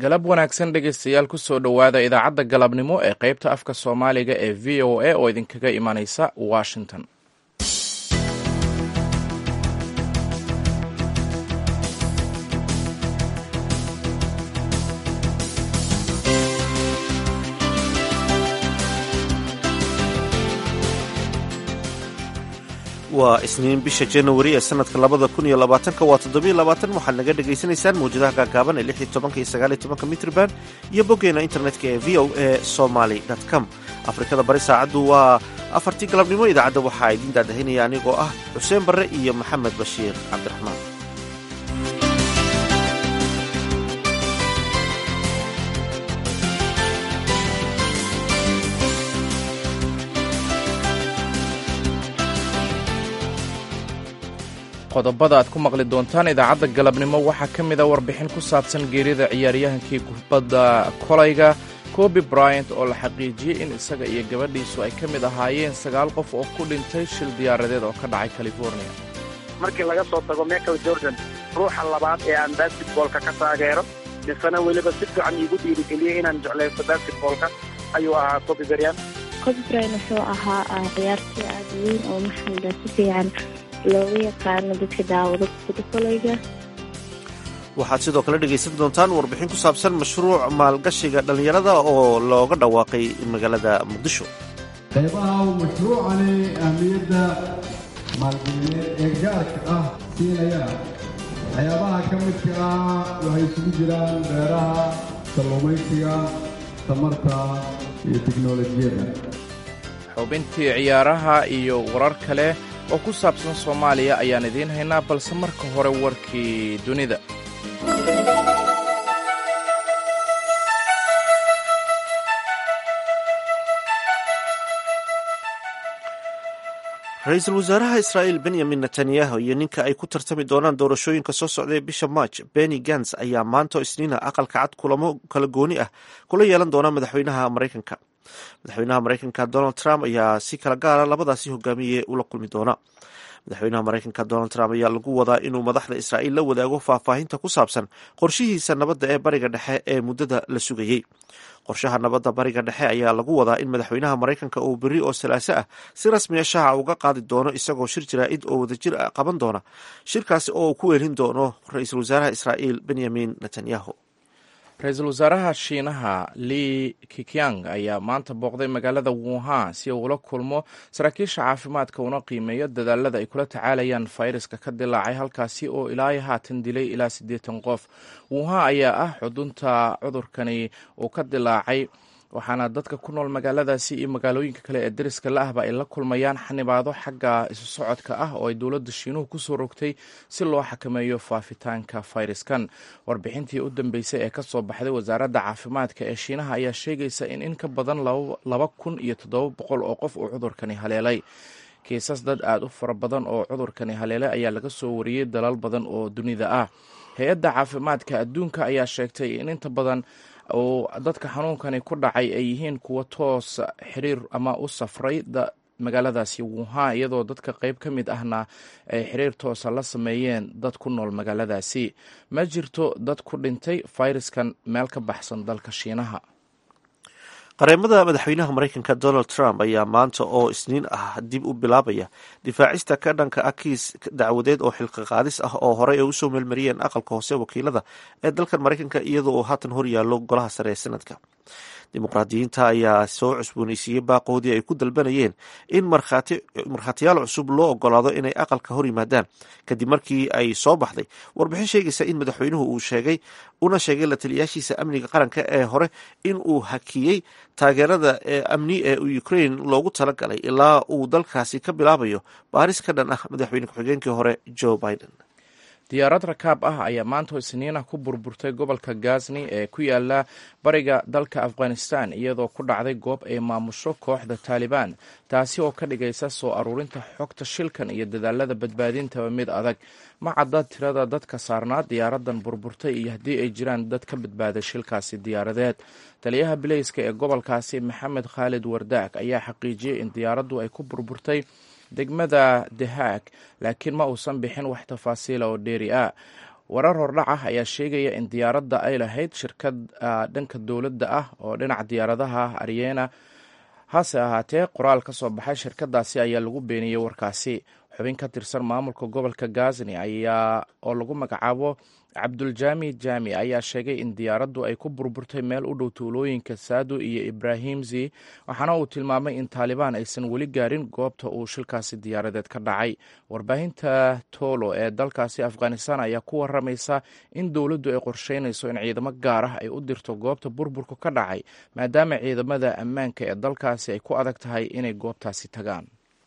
galab wanaagsan dhegaystayaal kusoo dhowaada idaacadda galabnimo ee qaybta afka soomaaliga ee v o a oo idinkaga imanaysa washington waa isniin bisha januari ee sanadka labada kun iyo labaatanka waa toddobiyo labaatan waxaad naga dhagaysanaysaan mawjadaha gaagaaban ee lix iyo tobanka iyo sagaal iyo tobanka mitrban iyo boggeena internetka ee v o a somaly com afrikada bari saacaddu waa afartii galabnimo idaacadda waxaa idiin daadahinaya anigoo ah xuseen barre iyo maxamed bashiir cabdiraxmaan qodobada aad ku maqli doontaan idaacadda galabnimo waxaa ka mid a warbixin ku saabsan geerida ciyaaryahankii kubadda kolayga kobi bryant oo la xaqiijiyey in isaga iyo gabadhiisu ay ka mid ahaayeen sagaal qof oo ku dhintay shil diyaaradeed oo ka dhacay california markii laga soo tago michael jordan ruuxa labaad ee aan basketboolka ka taageero misena weliba si fiican iigu dhiirigeliyey inaan jeclaysto basketboolka ayuu ahaa kobi bryant kobi bryant wuxuu ahaa ciyaartii aad weyn oo maxameda si fiican looga yaqaano dadka daawado kubadda kolayga waxaad sidoo kale dhegaysan doontaan warbixin ku saabsan mashruuc maalgashiga dhallinyarada oo looga dhawaaqay magaalada muqdisho qaybaha mashruucani ahmiyadda maalgelineed ee gaarka ah siinayana waxyaabaha ka midka ah waxay isugu jiraan beeraha kalluumaysiga tamarta iyo tiknolojiyadda xubintii ciyaaraha iyo warar kale oo ku saabsan soomaaliya ayaan idiin haynaa balse marka hore warkii dunida ra-iisul wasaaraha israa'iil benyamin netanyahu iyo ninka ay ku tartami doonaan doorashooyinka soo socda ee bisha march benny gans ayaa maanta isniina aqalka cad kulamo kala gooni ah kula yeelan doona madaxweynaha maraykanka madaxweynaha maraykanka donald trump ayaa si kala gaara labadaasi hogaamiye ula kulmi doona madaxweynaha maraykanka donald trump ayaa lagu wadaa inuu madaxda israa'iil la wadaago faahfaahinta ku saabsan qorshihiisa nabadda ee bariga dhexe ee muddada la sugayey qorshaha nabadda bariga dhexe ayaa lagu wadaa in madaxweynaha maraykanka uu berri oo salaaso ah si rasmiya shaaca uga qaadi doono isagoo shir jaraa'id oo wadajir qaban doona shirkaasi oo uu ku weelin doono ra-iisul wasaaraha israa'iil benyamin netanyahu ra-iisul wasaaraha shiinaha li kikyang ayaa maanta booqday magaalada wuhan si uu ula kulmo saraakiisha caafimaadka una qiimeeyo dadaalada ay kula tacaalayaan fayraska ka dilaacay halkaasi oo ilaa haatan dilay ilaa siddeetan qof wuhan ayaa ah xudunta cudurkani uu ka dilaacay waxaana dadka ku nool magaaladaasi iyo magaalooyinka kale ee dariska la ahba ay la kulmayaan xanibaado xagga isu socodka ah oo ay dowladda shiinuhu kusoo rogtay si loo xakameeyo faafitaanka fayraskan warbixintii u dambeysay ee kasoo baxday wasaaradda caafimaadka ee shiinaha ayaa sheegaysa in in ka badan laba kun iyo toddoba boqol oo qof uu cudurkani haleelay kiisas dad aada u fara badan oo cudurkani haleelay ayaa laga soo wariyey dalal badan oo dunida ah hay-adda caafimaadka adduunka ayaa sheegtay in inta badan oo dadka xanuunkani ku dhacay ay yihiin kuwa toos xiriir ama u safray magaaladaasi wuhan iyadoo dadka qeyb ka mid ahna ay xiriir toosa la sameeyeen dad ku nool magaaladaasi ma jirto dad ku dhintay fayraskan meel ka baxsan dalka shiinaha qareemada madaxweynaha maraykanka donald trump ayaa maanta oo isniin ah dib u bilaabaya difaacista ka dhanka ah kiis dacwadeed oo xilqa qaadis ah oo horey ay usoo meelmariyeen aqalka hoose wakiilada ee dalkan maraykanka iyadoo uu haatan horyaallo golaha sare ee sanadka dimuqraadiyiinta ayaa soo cusbooneysiiyey baaqoodii ay ku dalbanayeen in markhaatiyaal cusub loo ogolaado inay aqalka hor yimaadaan kadib markii ay soo baxday warbixin sheegaysa in madaxweynuhu uu sheegay una sheegay la taliyaashiisa amniga qaranka ee hore in uu hakiyey taageerada amni ee ukraine loogu talagalay ilaa uu dalkaasi ka bilaabayo baaris ka dhan ah madaxweyne ku-xigeenkii hore joe biden diyaarad rakaab ah ayaa maanta isniina ku burburtay gobolka gazni ee ku yaala bariga dalka afghanistan iyadoo ku dhacday goob ay maamusho kooxda taalibaan taasi oo ka dhigaysa soo aruurinta xogta shilkan iyo dadaalada badbaadintaba mid adag ma cadda tirada dadka saarnaa diyaaradan burburtay iyo haddii ay jiraan dad ka badbaaday shilkaasi diyaaradeed taliyaha bileyska ee gobolkaasi maxamed khaalid wardaag ayaa xaqiijiyey in diyaaraddu ay ku burburtay degmada dehaag laakiin ma uusan bixin wax tafaasiila oo dheeri ah warar hordhac ah ayaa sheegaya in diyaaradda ay lahayd shirkad dhanka dowladda ah oo dhinaca diyaaradaha aryena hase ahaatee qoraal ka soo baxay shirkadaasi ayaa lagu beeniyey warkaasi xubin ka tirsan maamulka gobolka gazni ayaa oo lagu magacaabo cabduljaami jaami ayaa sheegay in diyaaraddu ay ku burburtay meel u dhow tuulooyinka saado iyo ibraahimzi waxaana uu tilmaamay in taalibaan aysan weli gaarin goobta uu shilkaasi diyaaradeed ka dhacay warbaahinta tolo ee dalkaasi afghanistan ayaa ku waramaysa in dowladdu ay qorsheynayso in ciidamo gaar ah ay u dirto goobta burburku ka dhacay maadaama ciidamada ammaanka ee dalkaasi ay ku adag tahay inay goobtaasi tagaan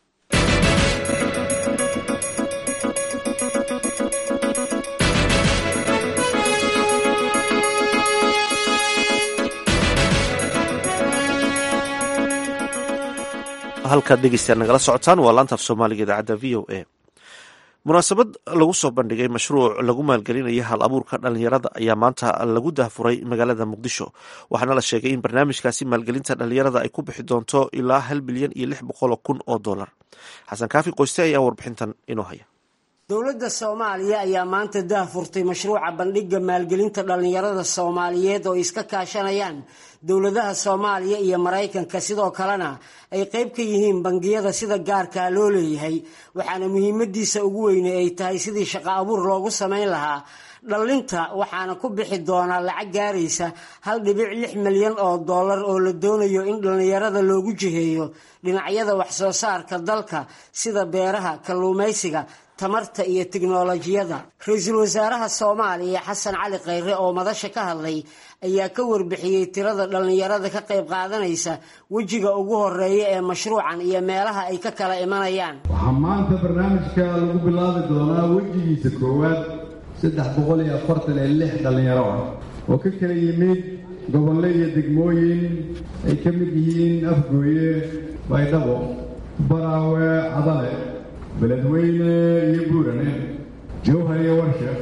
halkaad dhegeystayaal nagala socotaan waa laanta af soomaaliga idaacadda v o a munaasabad lagu soo bandhigay mashruuc lagu maalgelinaya hal abuurka dhalinyarada ayaa maanta lagu dahfuray magaalada muqdisho waxaana la sheegay in barnaamijkaasi maalgelinta dhalinyarada ay ku bixi doonto ilaa hal bilyan iyo lix boqol kun oo dollar xasan kaafi qoyste ayaa warbixintan inoo haya dowladda soomaaliya ayaa maanta dahfurtay mashruuca bandhigga maalgelinta dhallinyarada soomaaliyeed oo iska kaashanayaan dowladaha soomaaliya iyo maraykanka sidoo kalena ay qayb ka yihiin bangiyada sida gaarkaa loo leeyahay waxaana muhiimadiisa ugu weyne ay tahay sidii shaqo abuur loogu samayn lahaa dhallinta waxaana ku bixi doonaa lacag gaaraysa hal dhibic lix milyan oo dollar oo la doonayo in dhallinyarada loogu jiheeyo dhinacyada waxsoo saarka dalka sida beeraha kalluumaysiga tamarta iyo tiknolojiyada ra-iisul wasaaraha soomaaliya xasan cali khayre oo madasha ka hadlay ayaa ka warbixiyey tirada dhallinyarada ka qayb qaadanaysa wejiga ugu horeeya ee mashruucan iyo meelaha ay ka kala imanayaan waxaa maanta barnaamijka lagu bilaabi doonaa wejigiisa koowaad saddex boqol iyo afartan iyo lix dhallinyaro ah oo ka kala yimid gobollo iyo degmooyin ay ka mid yihiin afgooye baydhabo baraawe cadale beledweyne iyo buurane jowhar iyo warshaf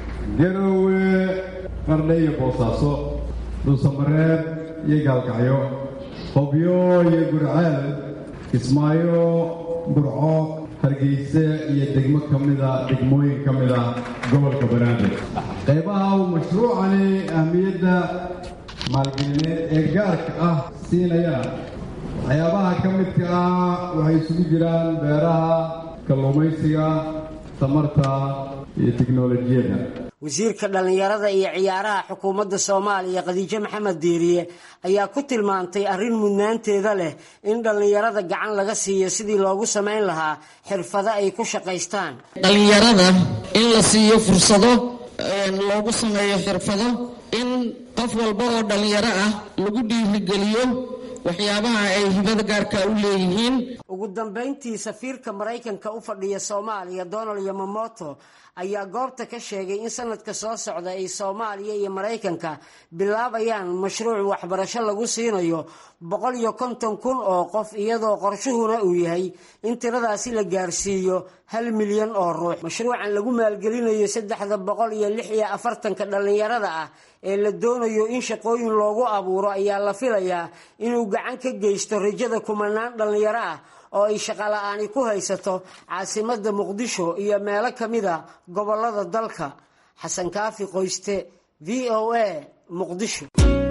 garowe qardhe iyo boosaaso dhuusamareeb iyo gaalkacyo qobyo iyo gurceel kismaayo burco hargeyse iyo degmo ka mida degmooyin ka mida gobolka banaadir qaybaha uu mashruucani ahmiyadda maalgelineed ee gaarka ah siinayana waxyaabaha ka midka ah waxay isugu jiraan beeraha kalluumaysiga tamarta iyo tiknolojiyadda wasiirka dhallinyarada iyo ciyaaraha xukuumadda soomaaliya khadiijo maxamed diiriye ayaa ku tilmaantay arrin mudnaanteeda leh in dhallinyarada gacan laga siiyo sidii loogu samayn lahaa xirfado ay ku shaqaystaan dhallinyarada in la siiyo fursado loogu sameeyo xirfado in qof walba oo dhallinyaro ah lagu dhiirigeliyo waxyaabaha ay hibada gaarka u leeyihiin ugu dambayntii safiirka maraykanka u fadhiya soomaaliya donald yamamoto ayaa goobta ka sheegay in sanadka soo socda ay soomaaliya iyo maraykanka bilaabayaan mashruuc waxbarasho lagu siinayo boqol iyo konton kun oo qof iyadoo qorshuhuna uu yahay in tiradaasi la gaarsiiyo hal milyan oo ruux mashruucan lagu maalgelinayo saddexda boqol iyo lix iyo afartanka dhallinyarada ah ee la doonayo in shaqooyin loogu abuuro ayaa la filayaa inuu gacan ka geysto rajada kumanaan dhallinyaro ah oo ay shaqola'aani ku haysato caasimadda muqdisho iyo meelo ka mida gobollada dalka xasan kaafi qoyste v o a muqdisho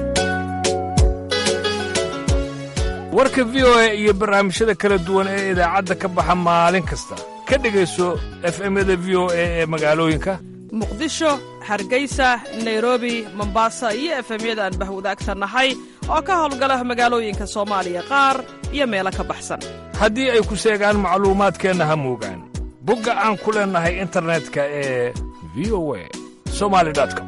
warka v o a iyo barnaamijyada kala duwan ee idaacadda ka baxa maalin kasta ka dhegayso efemyada v o a ee magaalooyinka muqdisho hargeysa nairobi mombasa iyo efemyada aan bahwadaagta nahay oo ka howlgala magaalooyinka soomaaliya qaar iyo meelo ka baxsan haddii ay ku seegaan macluumaadkeenna ha moogaan bogga aan ku leennahay internetka ee v o a somali com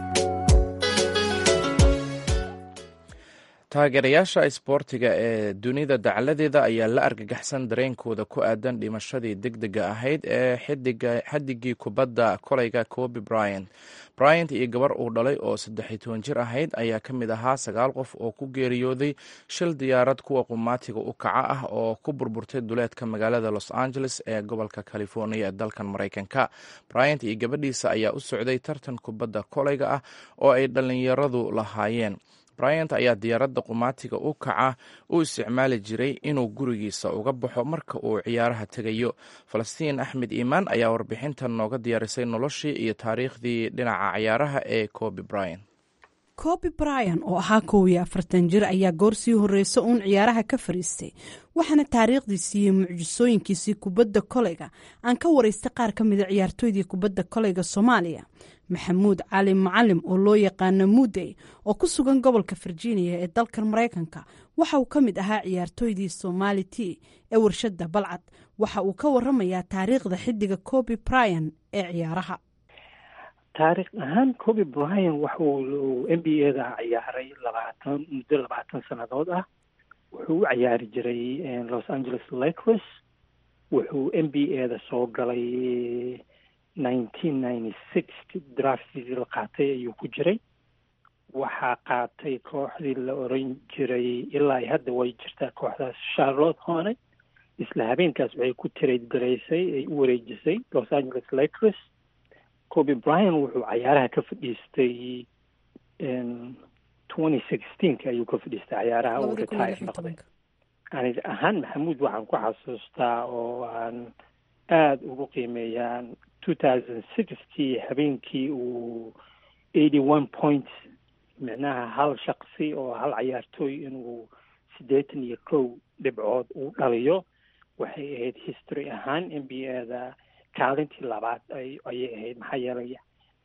taageerayaasha isboortiga ee dunida dacaladeeda ayaa la argagaxsan dareenkooda ku aadan dhimashadii degdega ahayd ee xadigii kubadda kolayga kobi bryant bryant iyo gabar uu dhalay oo saddexiy toban jir ahayd ayaa ka mid ahaa sagaal qof oo ku geeriyooday shil diyaarad kuwa qumaatiga u kaca ah oo ku burburtay duleedka magaalada los angeles ee gobolka california ee dalkan maraykanka bryant iyo gabadhiisa ayaa u socday tartan kubadda kolayga ah oo ay dhallinyaradu lahaayeen bryant ayaa diyaaradda qumaatiga u kaca u isticmaali jiray inuu gurigiisa uga baxo marka uu ciyaaraha tegayo falastiin axmed iimaan ayaa warbixintan nooga diyaarisay noloshii iyo taariikhdii dhinaca ciyaaraha ee cobi bryan kobi bryan oo ahaa kow iyo afartan jir ayaa goor sii horreysa uun ciyaaraha ka fariistay waxaana taariikhdiisii iyo mucjisooyinkiisii kubadda koleyga aan ka waraystay qaar ka mida ciyaartooydii kubadda koleyga soomaaliya maxamuud cali macalim oo loo yaqaano mudey oo ku sugan gobolka virginia ee dalkan maraykanka waxa uu ka mid ahaa ciyaartooydii somali t ee warshada balcad waxa uu ka waramayaa taariikhda xidiga kobi bryan ee ciyaaraha taarikh ahaan coby bryan waxuu n b a da ciyaaray labaatan muddo labaatan sannadood ah wuxuu u ciyaari jiray los angeles lakers wuxuu n b a da soo galay nineteen ninety six draftigii la qaatay ayuu ku jiray waxaa qaatay kooxdii la oran jiray ilaa i hadda way jirtaa kooxdaas charlotte hone isla habeenkaas waxay ku trade garaysay ay u wareejisay los angeles lakers coby bryan wuxuu cayaaraha ka fadhiistay twenty sixteenka ayuu ka fadhiistay cayaaraha uu retire noqday ani ahaan maxamuud waxaan ku xasuustaa oo aan aada ugu qiimeeyaa two thousand sixty habeenkii uu eighty one points micnaha hal shaqsi oo hal cayaartooy inuu siddeetan iyo kow dhibcood uu dhaliyo waxay ahayd history ahaan n b a da kaalintii labaad ayay ahayd maxaa yeelay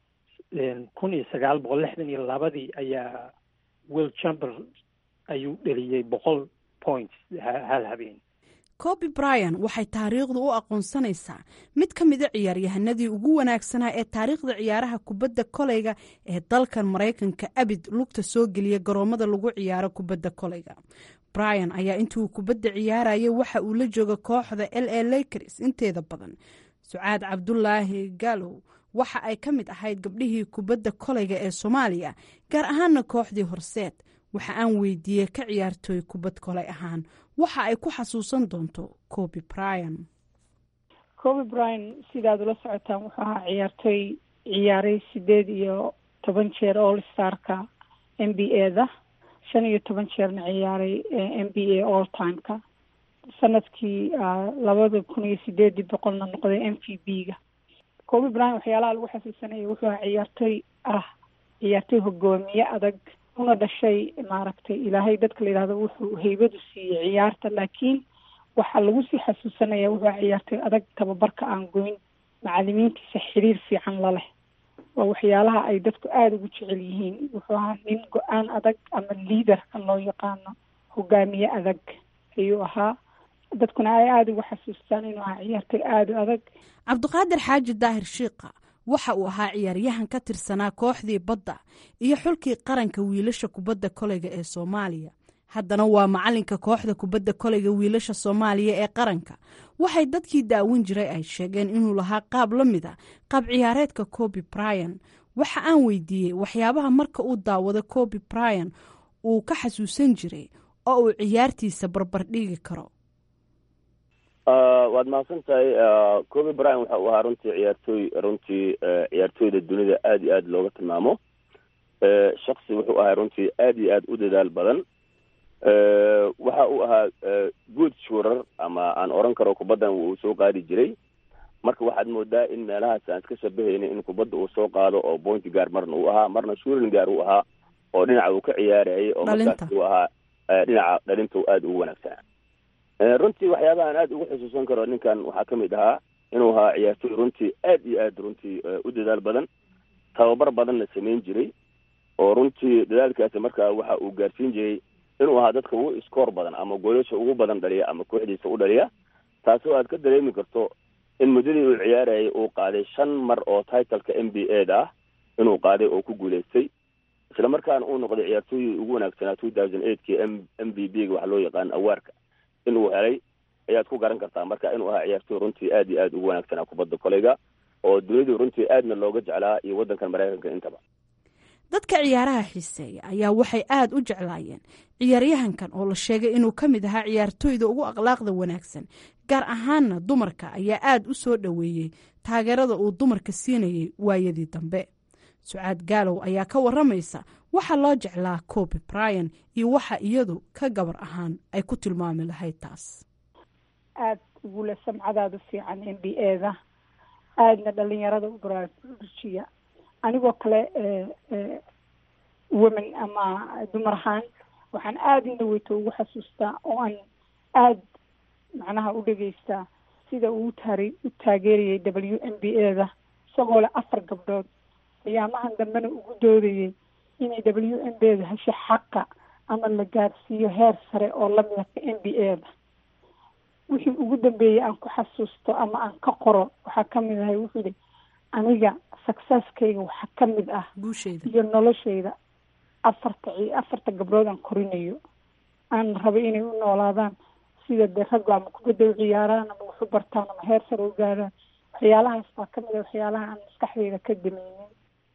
kun iyo sagaal boqol lixdan iyo labadii ayaa will chamber ayuu dheliyey boqol points hal habeen coby bryan waxay taariikhdu u aqoonsanaysaa mid ka mida ciyaaryahanadii ugu wanaagsanaa ee taariikhda ciyaaraha kubadda koleyga ee dalkan maraykanka abid lugta soo geliya garoomada lagu ciyaaro kubadda koleyga bryan ayaa intii uu kubadda ciyaarayay waxa uu la jooga kooxda l a lakers inteeda badan sucaad cabdulaahi gaalow waxa ay ka mid ahayd gabdhihii kubadda koleyga ee soomaaliya gaar ahaana kooxdii horseed waxa aan weydiiyey ka ciyaartooy kubad koley ahaan waxa ay ku xasuusan doonto coby bryan coby bryan sidaad ula socotaan wuxuu ahaa ciyaartooy ciyaaray sideed iyo toban jeer all starka n b a da shan iyo toban jeerna ciyaaray n b a all timeka sanadkii labada kun iyo sideedii boqolna noqday m v b ga coby bryan waxyaalaha lagu xasuusanaya wuxuu ahaa ciyaartooy ah ciyaartooy hogaamiye adag una dhashay maaragtay ilaahay dadka la yidhahdo wuxuu haybadu siiyey ciyaarta laakiin waxaa lagu sii xasuusanaya wuxuu ahaa ciyaartooy adag tababarka aan goyn macalimiintiisa xiriir fiican la leh waa waxyaalaha ay dadku aada ugu jecel yihiin wuxuu ahaa nin go-aan adag ama liaderka loo yaqaano hogaamiye adag ayuu ahaa dadkuna ay aada ugu xasuustaan inuu ahaa ciyaartooy aada u adag cabdiqaadir xaaji daahir shiikha waxa uu ahaa ciyaaryahan ka tirsanaa kooxdii badda iyo xulkii qaranka wiilasha kubadda koleyga ee soomaaliya haddana waa macalinka kooxda kubadda koleyga wiilasha soomaaliya ee qaranka waxay dadkii daawin jiray ay sheegeen inuu lahaa qaab la mid a qaab ciyaareedka coby bryan waxa aan weydiiyey waxyaabaha marka uu daawado coby bryan uu ka xasuusan jiray oo uu ciyaartiisa barbardhigi karo waad mahadsan tahay coby bryan waxa uu ahaa runtii ciyaartooy runtii ciyaartooyda dunida aada iyo aada looga tilmaamo shaksi wuxuu ahaa runtii aada iyo aada u dadaal badan waxa uu ahaa good shuurar ama aan oran karo kubaddan uu soo qaadi jiray marka waxaad moodaa in meelahaas aan iska shabahayna in kubadda uu soo qaado oo bointi gaar marna uu ahaa marna shuurin gaar uu ahaa oo dhinaca uu ka ciyaarayay oo markaas uu ahaa dhinaca dhalinta aada ugu wanaagsanaa runtii waxyaabaha aan aada ugu xusuusan karo ninkan waxaa ka mid ahaa inuu ahaa ciyaartooy runtii aad iyo aad runtii u dadaal badan tababar badanna samayn jiray oo runtii dadaalkaasi markaa waxa uu gaarsiin jiray inuu ahaa dadka ugu iskoor badan ama goolasha ugu badan dhaliya ama kooxdiisa u dhaliya taasoo aad ka dareemi karto in muddadii uu ciyaarayay uu qaaday shan mar oo titleka n b a da ah inuu qaaday oo ku guulaystay isla markaana uu noqday ciyaartooyii ugu wanaagsanaa two thousand eightkii m m b b ga waxa loo yaqaan awaarka inuu helay ayaad ku garan kartaa marka inuu ahaa ciyaartooy runtii aad iyo aada ugu wanaagsanaa kubadda koleyga oo dunidu runtii aadna looga jeclaa iyo waddankan maraykanka intaba dadka ciyaaraha xiiseeya ayaa waxay aada u jeclaayeen ciyaaryahankan oo la sheegay inuu ka mid ahaa ciyaartooyda ugu akhlaaqda wanaagsan gaar ahaanna dumarka ayaa aada u soo dhoweeyey taageerada uu dumarka siinayay waayadii dambe sucaad gaalow ayaa ka waramaysa waxaa loo jeclaa coby bryan iyo waxa iyadu ka gabar ahaan ay ku tilmaami lahayd taas aada ugula samcadaada fiican n b a-da aadna dhalinyarada u baraarujiya anigoo kale women ama dumar ahaan waxaan aada indhaweyto ugu xasuustaa oo aan aada macnaha u dhegeystaa sida uu taari u taageerayay w m b a-da isagoo leh afar gabdhood qiyaamahan dambena ugu doodayay inay w m b da hesho xaqa ama la gaarsiiyo heer sare oo lamida ka m b a-da wixii ugu dambeeyey aan ku xasuusto ama aan ka qoro waxaa kamid ahay wuxuu yihi aniga successkayga waxaa kamid ah iyo noloshayda afarta afarta gabdhood aan korinayo aan rabay inay u noolaadaan sida dee raggu ama kubadda u ciyaaraan ama wax u bartaan ama heer sare u gaaraan waxyaalahaas baa kamid a waxyaalaha aan maskaxdeyda ka dameynin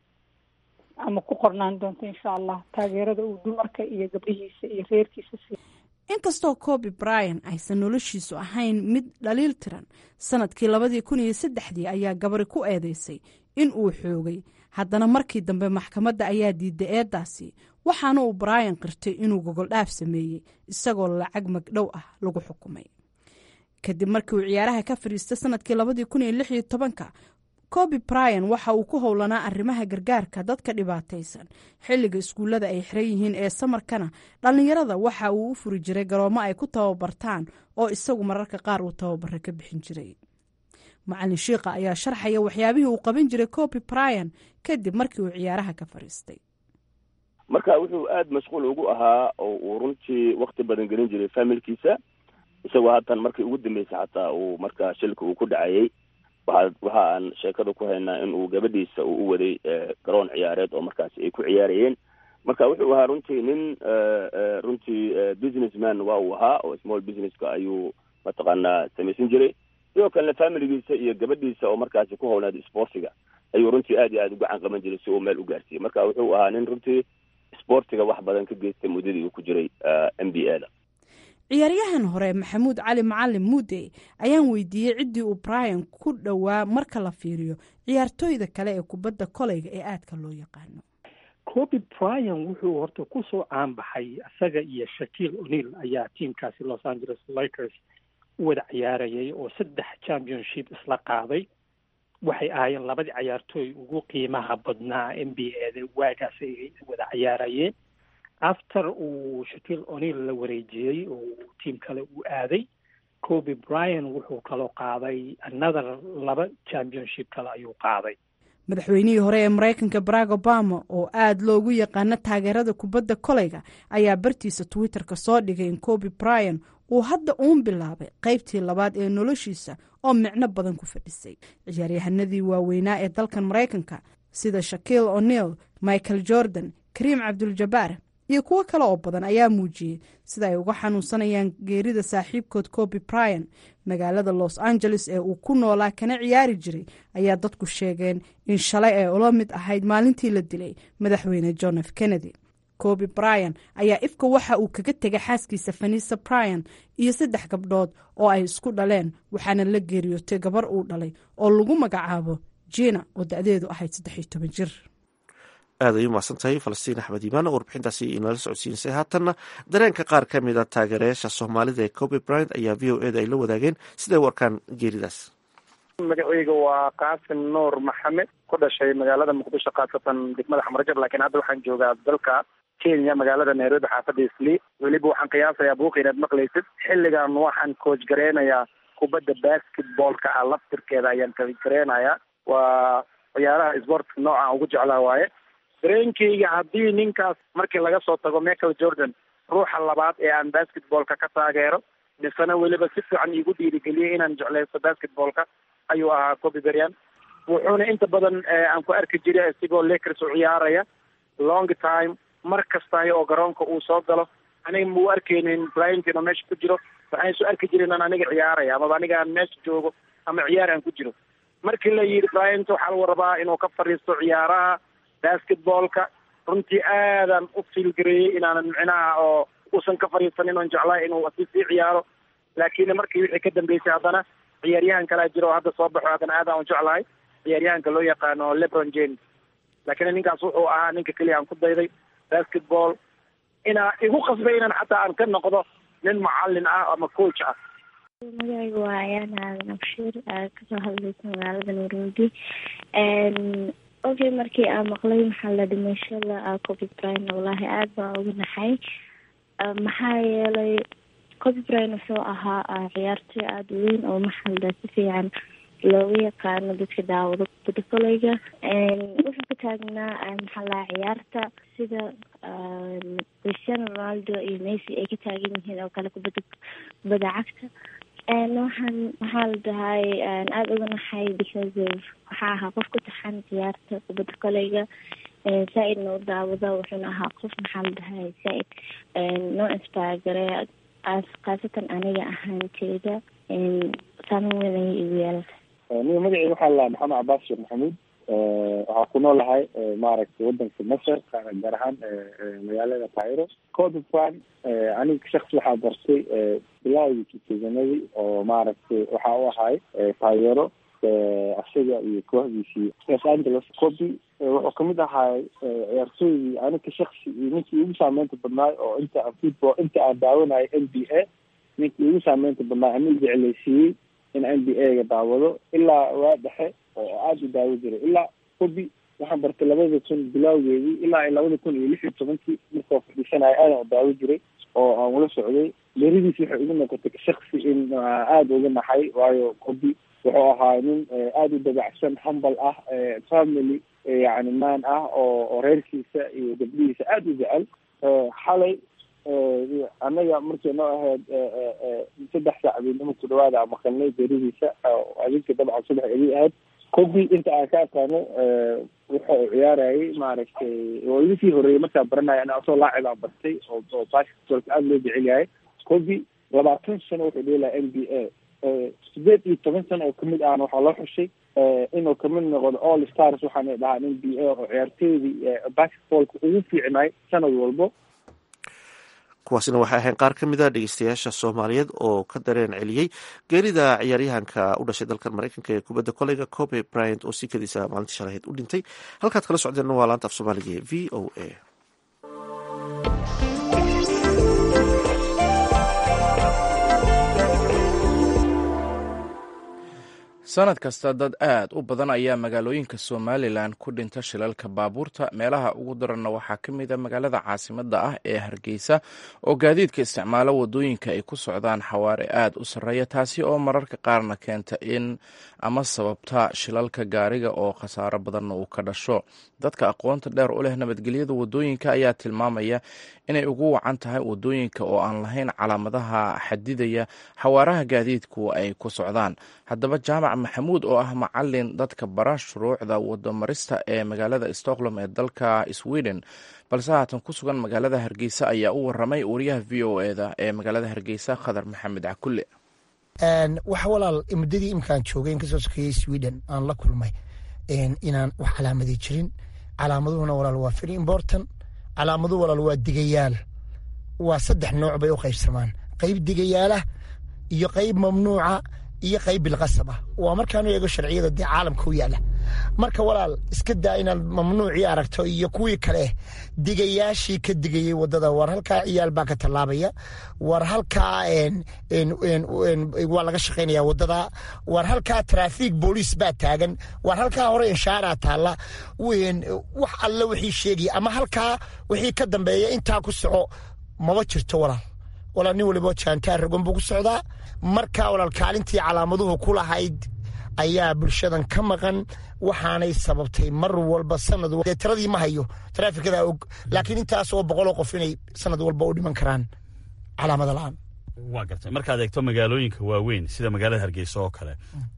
ama ku qornaan doonto insha allah taageerada uu dumarka iyo gabdhihiisa iyo reerkiisa si inkastoo coby bryan aysan noloshiisu ahayn mid dhaliil tiran sanadkii labadii kun iyo saddexdii ayaa gabari ku eedeysay in uu xoogay haddana markii dambe maxkamadda ayaa diiday eedaasi waxaana uu bryan qirtay inuu gogoldhaaf sameeyey isagoo lacag magdhow ah lagu xukumay kadib markii uu ciyaaraha ka fadhiistay sanadkii labadii kun iyo lix iyo tobanka coby bryan waxa uu ku howlanaa arrimaha gargaarka dadka dhibaataysan xilliga iskuullada ay xiran yihiin ee samarkana dhallinyarada waxa uu u furi jiray garoomo ay ku tababartaan oo isagu mararka qaar uu tababaro ka bixin jiray macalin shiikha ayaa sharxaya waxyaabihii uu qaban jiray coby bryan kadib markii uu ciyaaraha ka fadhiistay marka wuxuu aada mashquul ugu ahaa oo uu runtii wakti badan gelin jiray familkiisa isagoo haatan markii ugu dambeysay xataa uu markaa shilka uu ku dhacayay waa waxa aan sheekada ku haynaa in uu gabadhiisa uu u waday garoon ciyaareed oo markaasi ay ku ciyaarayeen marka wuxuu ahaa runtii nin runtii businessman waa uu ahaa oo small businesska ayuu mataqaanaa samaysan jiray sidoo kalena familigiisa iyo gabadhiisa oo markaasi ku howlnaad sportiga ayuu runtii aad iyo aada u gacan qaban jiray si uu meel u gaarsiiyey marka wuxuu ahaa nin runtii sportiga wax badan ka geystay muddadii uu ku jiray m b a da ciyaaryahan hore maxamuud cali macalin muudey ayaan weydiiyey ciddii uu bryan ku dhowaa marka la fiiriyo ciyaartooyda kale ee kubadda koleyga ee aadka loo yaqaano coby bryan wuxuu horta kusoo caanbaxay isaga iyo shakiil o'neil ayaa tiamkaasi los angeles lakers u wada ciyaarayay oo saddex championship isla qaaday waxay ahaayeen labadii cayaartooy ugu qiimaha badnaa n b a da waagaas ay wada ciyaarayeen after uu shakiil o'neil la wareejiyey oo tiam kale uu aaday coby bryan wuxuu kaloo qaaday another laba championship kale ayuu qaaday madaxweynihii hore ee maraykanka barack obama oo aada loogu yaqaano taageerada kubadda koleyga ayaa bartiisa twitter-ka soo dhigay in coby bryan uu hadda uun bilaabay qaybtii labaad ee noloshiisa oo micno badan ku fadhisay ciyaaryahanadii waaweynaa ee dalkan maraykanka sida shakiil o'neil michael jordan kariim cabduljabaar iyo kuwo kale oo badan ayaa muujiyey sida ay uga xanuunsanayaan geerida saaxiibkood coby bryan magaalada los angeles ee uu ku noolaa kana ciyaari jiray ayaa dadku sheegeen in shalay ay ula mid ahayd maalintii la dilay madaxweyne john f kennedy coby bryan ayaa ifka waxa uu kaga tegay xaaskiisa fanisa bryan iyo saddex gabdhood oo ay isku dhaleen waxaana la geeriyootay gabar uu dhalay oo lagu magacaabo jina oo da-deedu ahayd saddex iyo toban jir aad ay u mahadsan tahay falastiin axmed iimaan warbixintaasi inala socodsiinsay haatanna dareenka qaar ka mid a taageerayaasha soomaalida ee coby bryant ayaa v o e da ay la wadaageen siday u arkaan geeridaas magacayga waa qaasim nuur maxamed ku dhashay magaalada muqdisho khaasatan degmada xamarjab laakiin hadda waxaan joogaa dalka kenya magaalada nairobi xaafadda isli weliba waxaan qiyaasayaa buuqa inaad maqlaysid xilligan waxaan coach gareynayaa kubadda basketballka ah laftirkeeda ayaan coach gareynayaa waa ciyaaraha sportka nooca ugu jeclaa waaye dareenkayga haddii ninkaas markii laga soo tago michael jordan ruuxa labaad ee aan basketballka ka taageero misena weliba si fiican iigu dhiirigeliyey inaan jeclaysto basketballka ayuu ahaa coby bryan wuxuuna inta badan aan ku arki jiray isigoo lakers u ciyaaraya long time mar kastay oo garoonka uu soo galo aniga mau arkeynin bryant inuu meesha ku jiro waxaan isu arki jirin aan aniga ciyaaraya amaba aniga aan meesha joogo ama ciyaar aan ku jiro markii la yidhi bryant waxaa lagu rabaa inuu ka fadhiisto ciyaaraha basketballka runtii aadaan u fiilgareeyey inaanan micnaha oo uusan ka fadhiisanin oon jeclaa inuu si sii ciyaaro laakiin markii wixii ka dambeysay haddana ciyaaryahan kalaa jiro oo hadda soo baxo haddana aadaan u jeclahay ciyaaryahanka loo yaqaano lebron james laakiin ninkaas wuxuu ahaa ninka keliya aan ku dayday basketball inaa igu qasbay inaan xataa aan ka noqdo nin macalin ah ama coach ah magacaygu waa ayaan aadan abshiir kasoo hadlaysa magaalada nairobi okay markii aan maqlay maxaa la dhimashada coby brine wallaahi aada baa uga naxay maxaa yeelay coby brine wuxuu ahaa ciyaartoy aada weyn oo maxalda si fiican looga yaqaano dadka daawado kubadda koleyga wuxuu ka taagnaa maxaa lahaa ciyaarta sida cristiano ronaldo iyo messi ay ka taagan yihiin oo kale kubadda kubadda cagta waxaan maxaa la dhahay aada uga naxay because of waxaa ahaa qof ku taxan ciyaarta kubadda koleyga saa-idna u daawada wuxuuna ahaa qof maxaa la dhahay saa-id noo inspire gare khaasatan aniga ahaanteyda saameyn weyn ayay igu yeelata niga magaceyga waxaa la maxamed cabaas sheekh maxamuud waxaa ku noolahay maaragtay wadanka masar gaar ahaan magaalada cairo codofan aniga shaksi waxaa bartay bilaawgii tutuganadii oo maaragtay waxaa u ahay taageero isaga iyo kooxdiisii los angeles coby wuxuu kamid ahaay ciyaartooydii aniga shaksi iyo ninkii ugu saameynta badnaay oo inta aan football inta aan daawanayo n b a ninkii ugu saameynta badnaay ama jecleysiiyey in n b a ga daawado ilaa waa dhexe oo aada u daawo jiray ilaa coby waxaan bartay labada kun bilawgeedii ilaa labada kun iyo lix iyo tobankii markao fadhiisanayo aadan u daawo jiray oo aan ula socday beradiis waxay igu noqotay shaksi in aada uga naxay waayo coby wuxuu ahaa nin aada u dabacsan humble ah family yani man ah oo oo reerkiisa iyo gabdhihiisa aada u jecel xalay annaga markay noo ahayd saddex saacdoodnimo ku dhawaada aan maqalnay beradiisa adinka dabcan subax idii ahayd coby inta aan ka aqaano wuxa uu ciyaarayay maaragtay oo igu sii horeeyay markaa baranaya ana asoo laacib aan bartay oo oo basketbalka aada loo jecel yahay coby labaatan sano wuxuu dheelaya n b a sideed iyo toban sano oo kamid ahna waxaa loo xushay inuu kamid noqdo all stars waxaana dhahaa n b a oo ciyaartooydii basketballka ugu fiicnay sanad walbo kuwaasina waxay ahayn qaar ka mid a dhegeystayaasha soomaaliyeed oo ka dareen celiyey geerida ciyaaryahanka u dhashay dalkan mareykanka ee kubadda koleyga coby bryant oo si kadiisa maalintii shalaheed u dhintay halkaad kala socdeenna waa laanta af soomaaliga ee v o a sanad kasta dad aad u badan ayaa magaalooyinka somalilan ku dhinta shilalka baabuurta meelaha ugu daranna waxaa ka mid a magaalada caasimadda ah ee hargeysa oo gaadiidka isticmaalo wadooyinka ay ku socdaan xawaare aad u sarreeya taasi oo mararka qaarna keenta in ama sababta shilalka gaariga oo khasaaro badanna uu ka dhasho dadka aqoonta dheer u leh nabadgelyada wadooyinka ayaa tilmaamaya inay ugu wacan tahay wadooyinka oo aan lahayn calaamadaha xadidaya xawaaraha gaadiidku ay ku socdaan haddaba jaamac maxamuud oo ah macalin dadka bara shuruucda wadamarista ee magaalada stockholm ee dalka sweden balse haatan ku sugan magaalada hargeysa ayaa u waramay wariyaha v o eda ee magaalada hargeysa khadar maxamed cakulle waxa walaal muddadii imkaan joogay in kasoo sokeeyey sweden aan la kulmay inaan wax calaamadi jirin calaamaduhuna walaal waa very important calaamadu walaal waa digayaal waa saddex nooc bay u qaybsamaan qayb digayaalah iyo qayb mamnuuca iyo qayb bilqasab ah waa markaanu eego sharciyada dee caalamka u yaala marka walaal iska daa inaad mamnuucii aragto iyo kuwii kale digayaashii ka digayey wadada war halkaa ciyaal baa ka tallaabaya war halkaa waa laga shaqaynaya wadada war halkaa traafiik booliis baa taagan war halkaa hore inshaaraa taalla wax alle wixii sheegaya ama halkaa wixii ka dambeeya intaa ku soco maba jirto walaal walaal nin waliba jaantaar rogon buu ku socdaa markaa walaal kaalintii calaamaduhu ku lahayd ayaa bulshadan ka maqan waxaanay sababtay mar walba sanad dee tiradii ma hayo taraafikada og laakiin intaas oo boqoloo qof inay sanad walba u dhiman karaan calaamada la-aan waa gartay markaad eegto magaalooyinka waaweyn sida magaalada hargeysa oo kale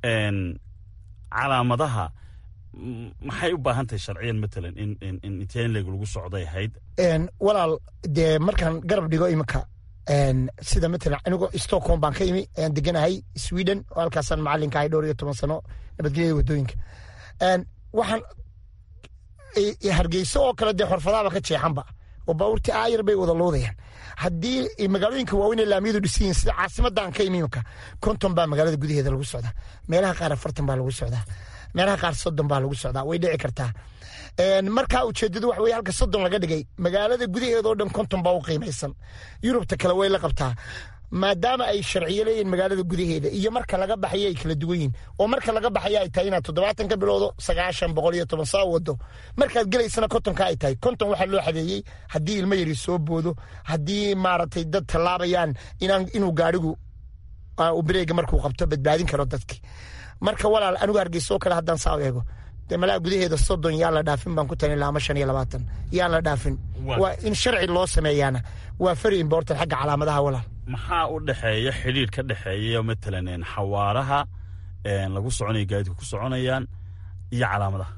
calaamadaha maxay u baahan tahay sharciyan matalan in in inteen leeg lagu socday ahayd walaal dee markaan garab dhigo iminka sida matalan anigoo stockholm baan ka imi ayaan deganahay sweden oo halkaasaan macalinka ahay dhowr iyo toban sano nabadgelyada wadooyinka waxaan hargeyso oo kale dee xorfadaaba ka jeexanba oo baabuurtii aayar bay wada loodayaan haddii magaalooyinka waaweyn ee laamiyadu dhisan yihin sida caasimadan ka imi imika konton baa magaalada gudaheeda lagu socdaa meelaha qaar afartan baa lagu socdaa meelaha qaar soddon baa lagu socdaa way dhici kartaa markaa ujeedadu waxa weye halka soddon laga dhigay magaalada gudaheeda oo dhan konton baa u qiimaysan yurubta kale way la qabtaa maadaama ay sharciyo leeyihin magaalada gudaheeda iyo marka laga baxayo ay kala duwan yihin oo marka laga baxayo ay tahay inaad toddobaatan ka bilowdo sagaashan boqol iyo toban saa wado markaad gelaysana kontonka ay tahay konton waxaa loo xadeeyey haddii ilmo yari soo boodo haddii maaragtay dad tallaabayaan inuu gaadhigu breega markuu qabto badbaadin karo dadki marka walaal anigu hargeysa oo kale haddaan saa eego dee malaa gudaheeda soddon yaan la dhaafin baan ku talin lahaa ama shan iyo labaatan yaan la dhaafin waa in sharci loo sameeyaana waa very important xagga calaamadaha walaal maxaa u dhexeeya xidhiir ka dhexeeya matalan xawaaraha lagu soconaya gaadiidka ku soconayaan iyo calaamadaha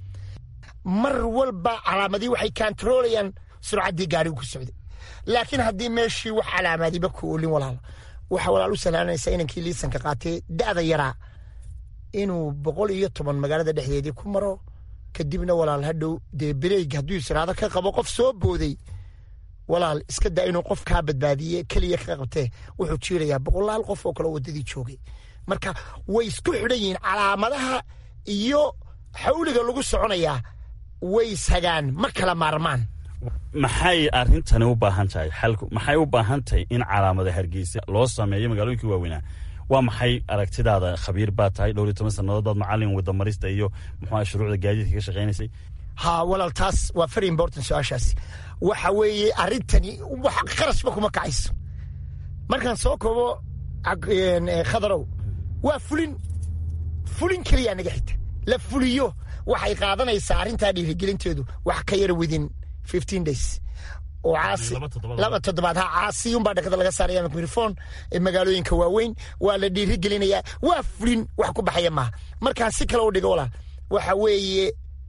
mar walba calaamadii waxay kantaroolayaan surcaddii gaadhigu ku socday laakiin haddii meeshii wax calaamadiba ku olin walaal waxa walaal u salaanaysa inankii liisanka qaatee da'da yaraa inuu boqol iyo toban magaalada dhexdeedii ku maro kadibna walaal hadhow dee bereeg hadduu israado ka qabo qof soo booday walaal iska daa inuu qof kaa badbaadiye keliya ka qabtee wuxuu jiirayaa boqolaal qof oo kale waddadii joogay marka way isku xidhan yihiin calaamadaha iyo xawliga lagu soconayaa way ishagaan ma kala maarmaan maxay arrintani u baahan tahay xalku maxay u baahan tahay in calaamada hargeysa loo sameeyo magaalooyinkii waaweynaa waa maxay aragtidaada khabiir baa tahay dhowr iyo toban sannadood baad macallin wadamarista iyo muxuu shuruucda gaadiidka ka shaqaynaysay ha walaal taas waa very important su-aashaasi waxa weeye arrintani wax qarashba kuma kacayso markaan soo koobo khadarow waa fulin fulin keliyaa naga xigta la fuliyo waxay qaadanaysaa arrintaa dhiirigelinteedu wax ka yar within fifteen days oo caasi laba toddobaad ha caasiyuunbaa dhakada laga saaraya mikrofon magaalooyinka waaweyn waa la dhiiri gelinayaa waa fulin wax ku baxaya maaha markaan si kale u dhigo walaal waxa weeye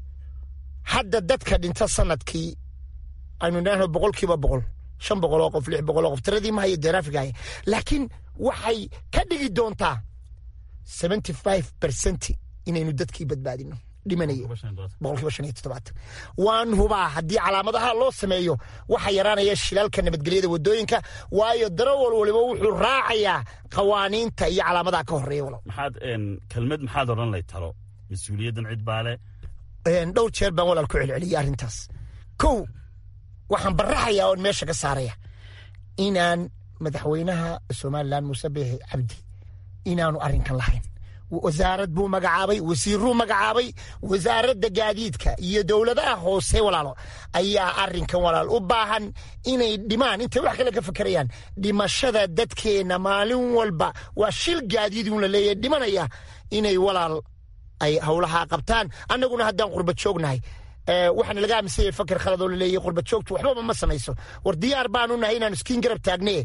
hadda dadka dhinta sanadkii aynu idhaahno boqolkiiba boqol shan boqol oo qof lix boqol oo qof tiradii ma hayo deeraafigaaya laakiin waxay ka dhigi doontaa seventy five percent inaynu dadkii badbaadino dhimanaya boqolkiiba shan iyo toddobaatan waan hubaa haddii calaamadaha loo sameeyo waxaa yaraanaya shilaalka nabadgelyada wadooyinka waayo darawal waliba wuxuu raacayaa qawaaniinta iyo calaamadaha ka horeeya walow maxaad kelmad maxaad odhan lay talo mas-uuliyaddan cid baa leh dhowr jeer baan walaal ku celceliyay arrintaas kow waxaan baraxayaa oon meesha ka saaraya inaan madaxweynaha somalilan muuse biixi cabdi inaanu arrinkan lahayn wasaarad buu magacaabay wasiiruu magacaabay wasaaradda gaadiidka iyo dowladaha hoose walaalo ayaa arrinkan walaal u baahan inay dhimaan intay wax kale ka fakerayaan dhimashada dadkeenna maalin walba waa shil gaadiidun la leeyahay dhimanaya inay walaal ay howlaha qabtaan annaguna haddaan qurba joognahay waxaana laga aaminsanyay fakar khalad oo laleeyahy qurba joogtu waxbaba ma samayso war diyaar baanu nahay inaanu iskiin garab taagne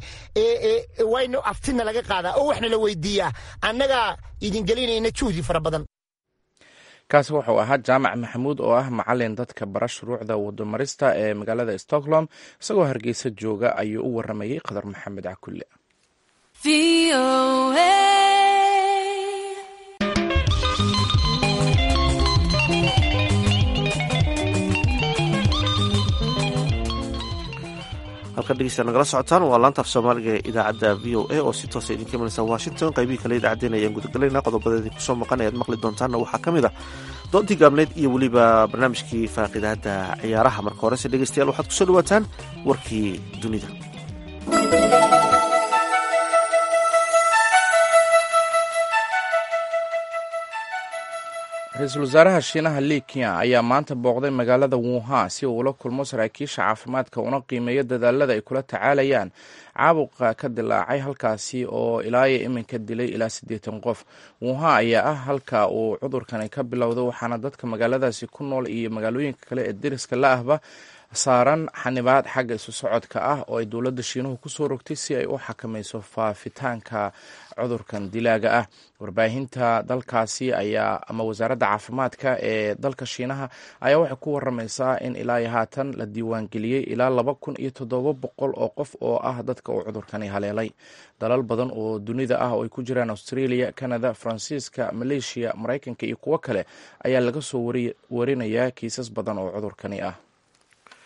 waynu aftina laga qaadaa oo waxna la weydiiyaa annagaa idin gelinayna juhdi fara badan kaasi wuxuu ahaa jaamac maxamuud oo ah macalin dadka bara shuruucda wadamarista ee magaalada stockholm isagoo hargeysa jooga ayuu u waramayey qadar maxamed cakulle halkan dhegeysta nagala socotaan waa laanta af soomaaliga ee idaacadda v o a oo si toosa idinka imanaysa washington qaybihii kale idaacaddeen ayaan gudagalayna qodobadeedii kusoo maqan ayaad maqli doontaanna waxaa ka mid ah doontii gaabneyd iyo weliba barnaamijkii faaqidaadda ciyaaraha marka horese dhegeystayaal waxaad kusoo dhawaataan warkii dunida ra-iisul wasaaraha shiinaha li kian ayaa maanta booqday magaalada wuhan si uu ula kulmo saraakiisha caafimaadka una qiimeeyo dadaalada ay kula tacaalayaan caabuqa ka dilaacay halkaasi oo ilaayo iminka dilay ilaa siddeetan qof wuhan ayaa ah halka uu cudurkani ka bilowday waxaana dadka magaaladaasi ku nool iyo magaalooyinka kale ee deriska la ahba saaran xanibaad xagga isu socodka ah oo ay dowladda shiinuhu kusoo rogtay si ay u xakamayso faafitaanka cudurkan dilaaga ah warbaahinta dalkaasi ayaa ama wasaaradda caafimaadka ee dalka shiinaha ayaa waxay ku waramaysaa in ilaa iyo haatan la diiwaangeliyey ilaa laba kun iyo toddoba boqol oo qof oo ah dadka uu cudurkani haleelay dalal badan oo dunida ah oo ay ku jiraan australia canada faransiiska maleeshiya maraykanka iyo kuwo kale ayaa laga soo warinayaa kiisas badan oo cudurkani ah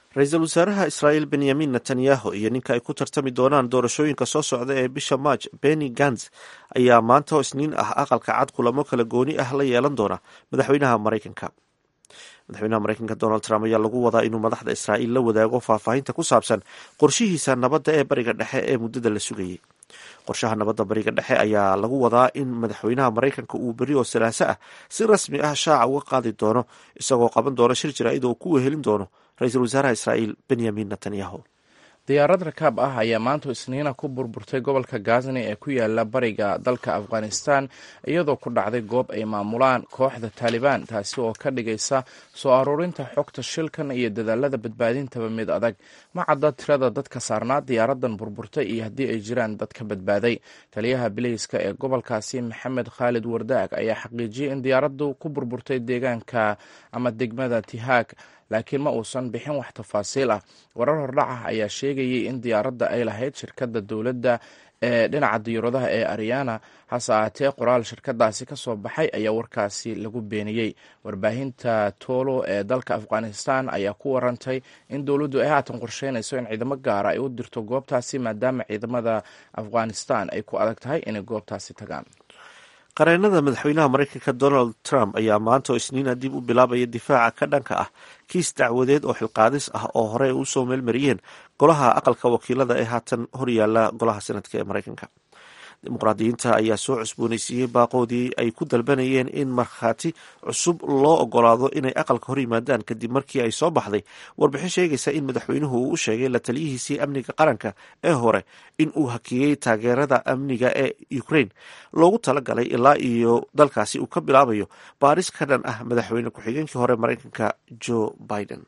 ra-iisul wasaaraha israa'iil benyamin netanyahu iyo ninka ay ku tartami doonaan doorashooyinka soo socda ee bisha march benny gans ayaa maanta oo isniin ah aqalka cad kulamo kala gooni ah la yeelan doona madaxweynaha maraykanka madaxweynaha maraykanka donald trump ayaa lagu wadaa inuu madaxda israa'iil la wadaago faahfaahinta ku saabsan qorshihiisa nabadda ee bariga dhexe ee muddada la sugayay qorshaha nabadda bariga dhexe ayaa lagu wadaa in madaxweynaha maraykanka uu beri oo salaaso ah si rasmi ah shaaca uga qaadi doono isagoo qaban doona shir jaraa'id oo ku wehelin doono ra-iisul wasaaraha israa'iil benyamin netanyahu diyaarad rakaab ah ayaa maanta isniina ku burburtay gobolka gazni ee ku yaala bariga dalka afghanistan iyadoo ku dhacday goob ay maamulaan kooxda taalibaan taasi oo ka dhigaysa soo aruurinta xogta shilkan iyo dadaalada badbaadintaba mid adag ma cadda tirada dadka saarnaa diyaaradan burburtay iyo haddii ay jiraan dad ka badbaaday taliyaha bileyska ee gobolkaasi maxamed khaalid wardaag ayaa xaqiijiyey in diyaaraddu ku burburtay deegaanka ama degmada tihaag laakiin ma uusan bixin wax tafaasiil ah warar hordhac ah ayaa sheegayay in diyaaradda ay lahayd shirkadda dowladda ee dhinaca diyaaradaha ee ariana hase ahaatee qoraal shirkadaasi ka soo baxay ayaa warkaasi lagu beeniyey warbaahinta tolo ee dalka afghanistan ayaa ku warantay in dowladdu ay haatan qorsheynayso in ciidamo gaara ay u dirto goobtaasi maadaama ciidamada afghanistan ay ku adag tahay inay goobtaasi tagaan qareenada madaxweynaha maraykanka donald trump ayaa maanta oo isniina dib u bilaabaya difaaca ka dhanka ah kiis dacwadeed oo xilqaadis ah oo hore u soo meelmariyeen golaha aqalka wakiilada ee haatan horyaala golaha senadka ee maraykanka dimuqraadiyiinta ayaa soo cusbooneysiiyey baaqoodii ay ku dalbanayeen in markhaati cusub loo ogolaado inay aqalka hor yimaadaan kadib markii ay soo baxday warbixin sheegaysa in madaxweynuhu uu u sheegay la taliyihiisii amniga qaranka ee hore in uu hakiyey taageerada amniga ee ukraine loogu talagalay ilaa iyo dalkaasi uu ka bilaabayo baaris ka dhan ah madaxweyne ku-xigeenkii hore maraykanka joe biden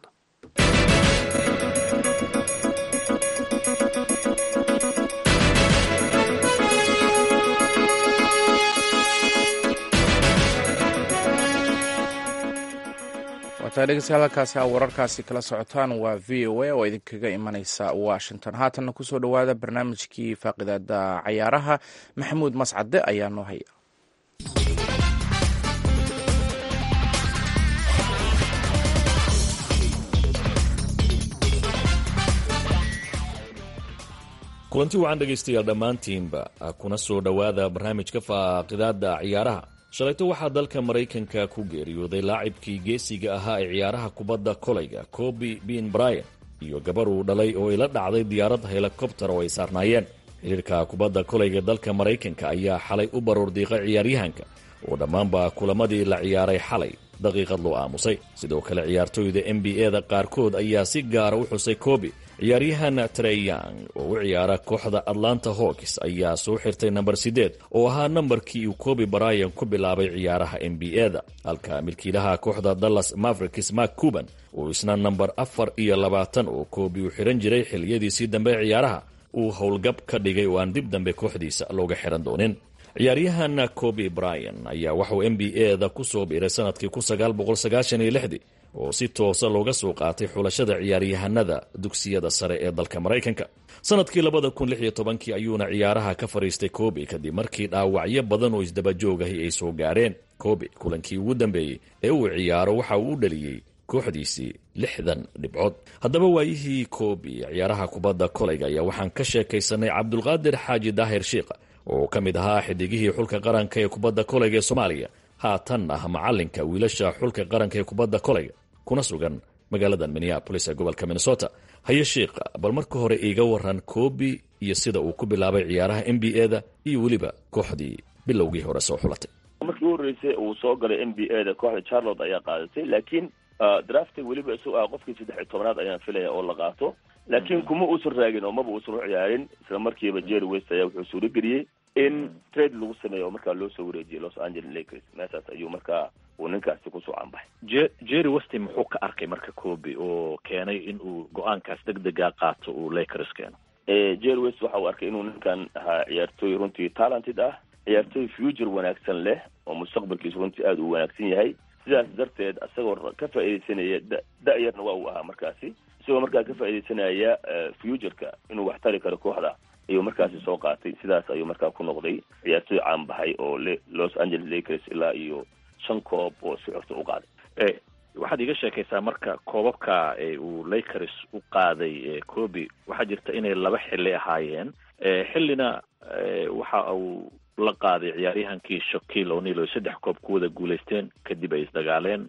wataa dhegeystayaal halkaasi a wararkaasi kala socotaan waa v o a oo idinkaga imaneysa washington haatanna kusoo dhowaada barnaamijkii faaqidaada cayaaraha maxamuud mascade ayaa noo haya kulanti wacan dhegaystayaal dhammaantiinba kuna soo dhowaada barnaamijka faaqidaada ciyaaraha shalayto waxaa dalka maraykanka ku geeriyooday laacibkii geesiga ahaa ee ciyaaraha kubadda kolayga kobi bin bryan iyo gabar uu dhalay oo ila dhacday diyaarad helikobter oo ay saarnaayeen xiriirka kubadda kolayga dalka maraykanka ayaa xalay u baruur diiqay ciyaaryahanka oo dhammaanba kulamadii la ciyaaray xalay daqiiqad loo aamusay sidoo kale ciyaartooyda n b e-da qaarkood ayaa si gaara u xusay kobi ciyaaryahan treyang oo u ciyaara kooxda atlanta hawks ayaa soo xirtay namber siddeed oo ahaa nambarkii uu kobi bryan ku bilaabay ciyaaraha n b e-da halka milkiilaha kooxda dallas mavericks mark cuban uu isna namber afar iyo labaatan oo kobi uu xihan jiray xiliyadiisii dambe ee ciyaaraha uu howlgab ka dhigay oo aan dib dambe kooxdiisa looga xihan doonin ciyaaryahan kobi bryan ayaa waxauu n b e-da ku soo biiray sanadkii kun sagaal boqol sagaashan iyo lixdii oo si toosa looga soo qaatay xulashada ciyaaryahanada dugsiyada sare ee dalka maraykanka sanadkii labada kun lix iyo tobankii ayuuna ciyaaraha ka fadhiistay kobi kadib markii dhaawacyo badan oo isdabajoogahi ay soo gaareen kobi kulankii ugu dambeeyey ee uu ciyaaro waxa uu u dhaliyey kooxdiisii lixdan dhibcood haddaba waayihii kobi ciyaaraha kubadda kolayga ayaa waxaan ka sheekaysanay cabdulqaadir xaaji daahir shiikha oo ka mid ahaa xidigihii xulka qaranka ee kubadda kolayga ee soomaaliya haatan ah macalinka wiilasha xulka qaranka ee kubadda kolayga kuna sugan magaalada minneabolis ee gobolka minnesota haye shiikha bal marka hore iiga waran kobi iyo sida uu ku bilaabay ciyaaraha n b e-da iyo weliba kooxdii bilowgii hore soo xulatay markii u horreysay uu soo galay n b e da kooxda charlotte ayaa qaadatay laakiin drafta weliba isagu ah qofkii saddex iyo tobanaad ayaan filaya oo la qaato laakiin kuma uusan raagin oo maba uusan u ciyaarin isla markiiba jerry west ayaa wuxuu suurageliyey in trade lagu sameeyo oo markaa loo soo wareejiyay los angeles lakers meeshaas ayuu markaa uu ninkaasi kusoo canbaxay je jerry westi muxuu ka arkay marka kobi oo keenay in uu go-aankaas deg dega qaato uu lakers keeno jerry west waxa uu arkay inuu ninkan ahaa ciyaartooy runtii talented ah ciyaartooy future wanaagsan leh oo mustaqbalkiisu runtii aada uu wanaagsan yahay sidaas darteed isagoo ka faaidaysanaya da da-yarna waa uu ahaa markaasi isagoo markaa ka faaidaysanaya futureka inuu wax tari karo kooxda ayuu markaasi soo qaatay sidaas ayuu markaa ku noqday ciyaartooy caan baxay oo los angeles lakers ilaa iyo shan koob oo si xorta u qaaday waxaad iiga sheekaysaa marka koobabka uu lakers u qaaday kobi waxaa jirta inay laba xili ahaayeen xillina waxa uu la qaaday ciyaaryahankii shakil o'neil oo saddex koob ku wada guulaysteen kadib ay isdagaaleen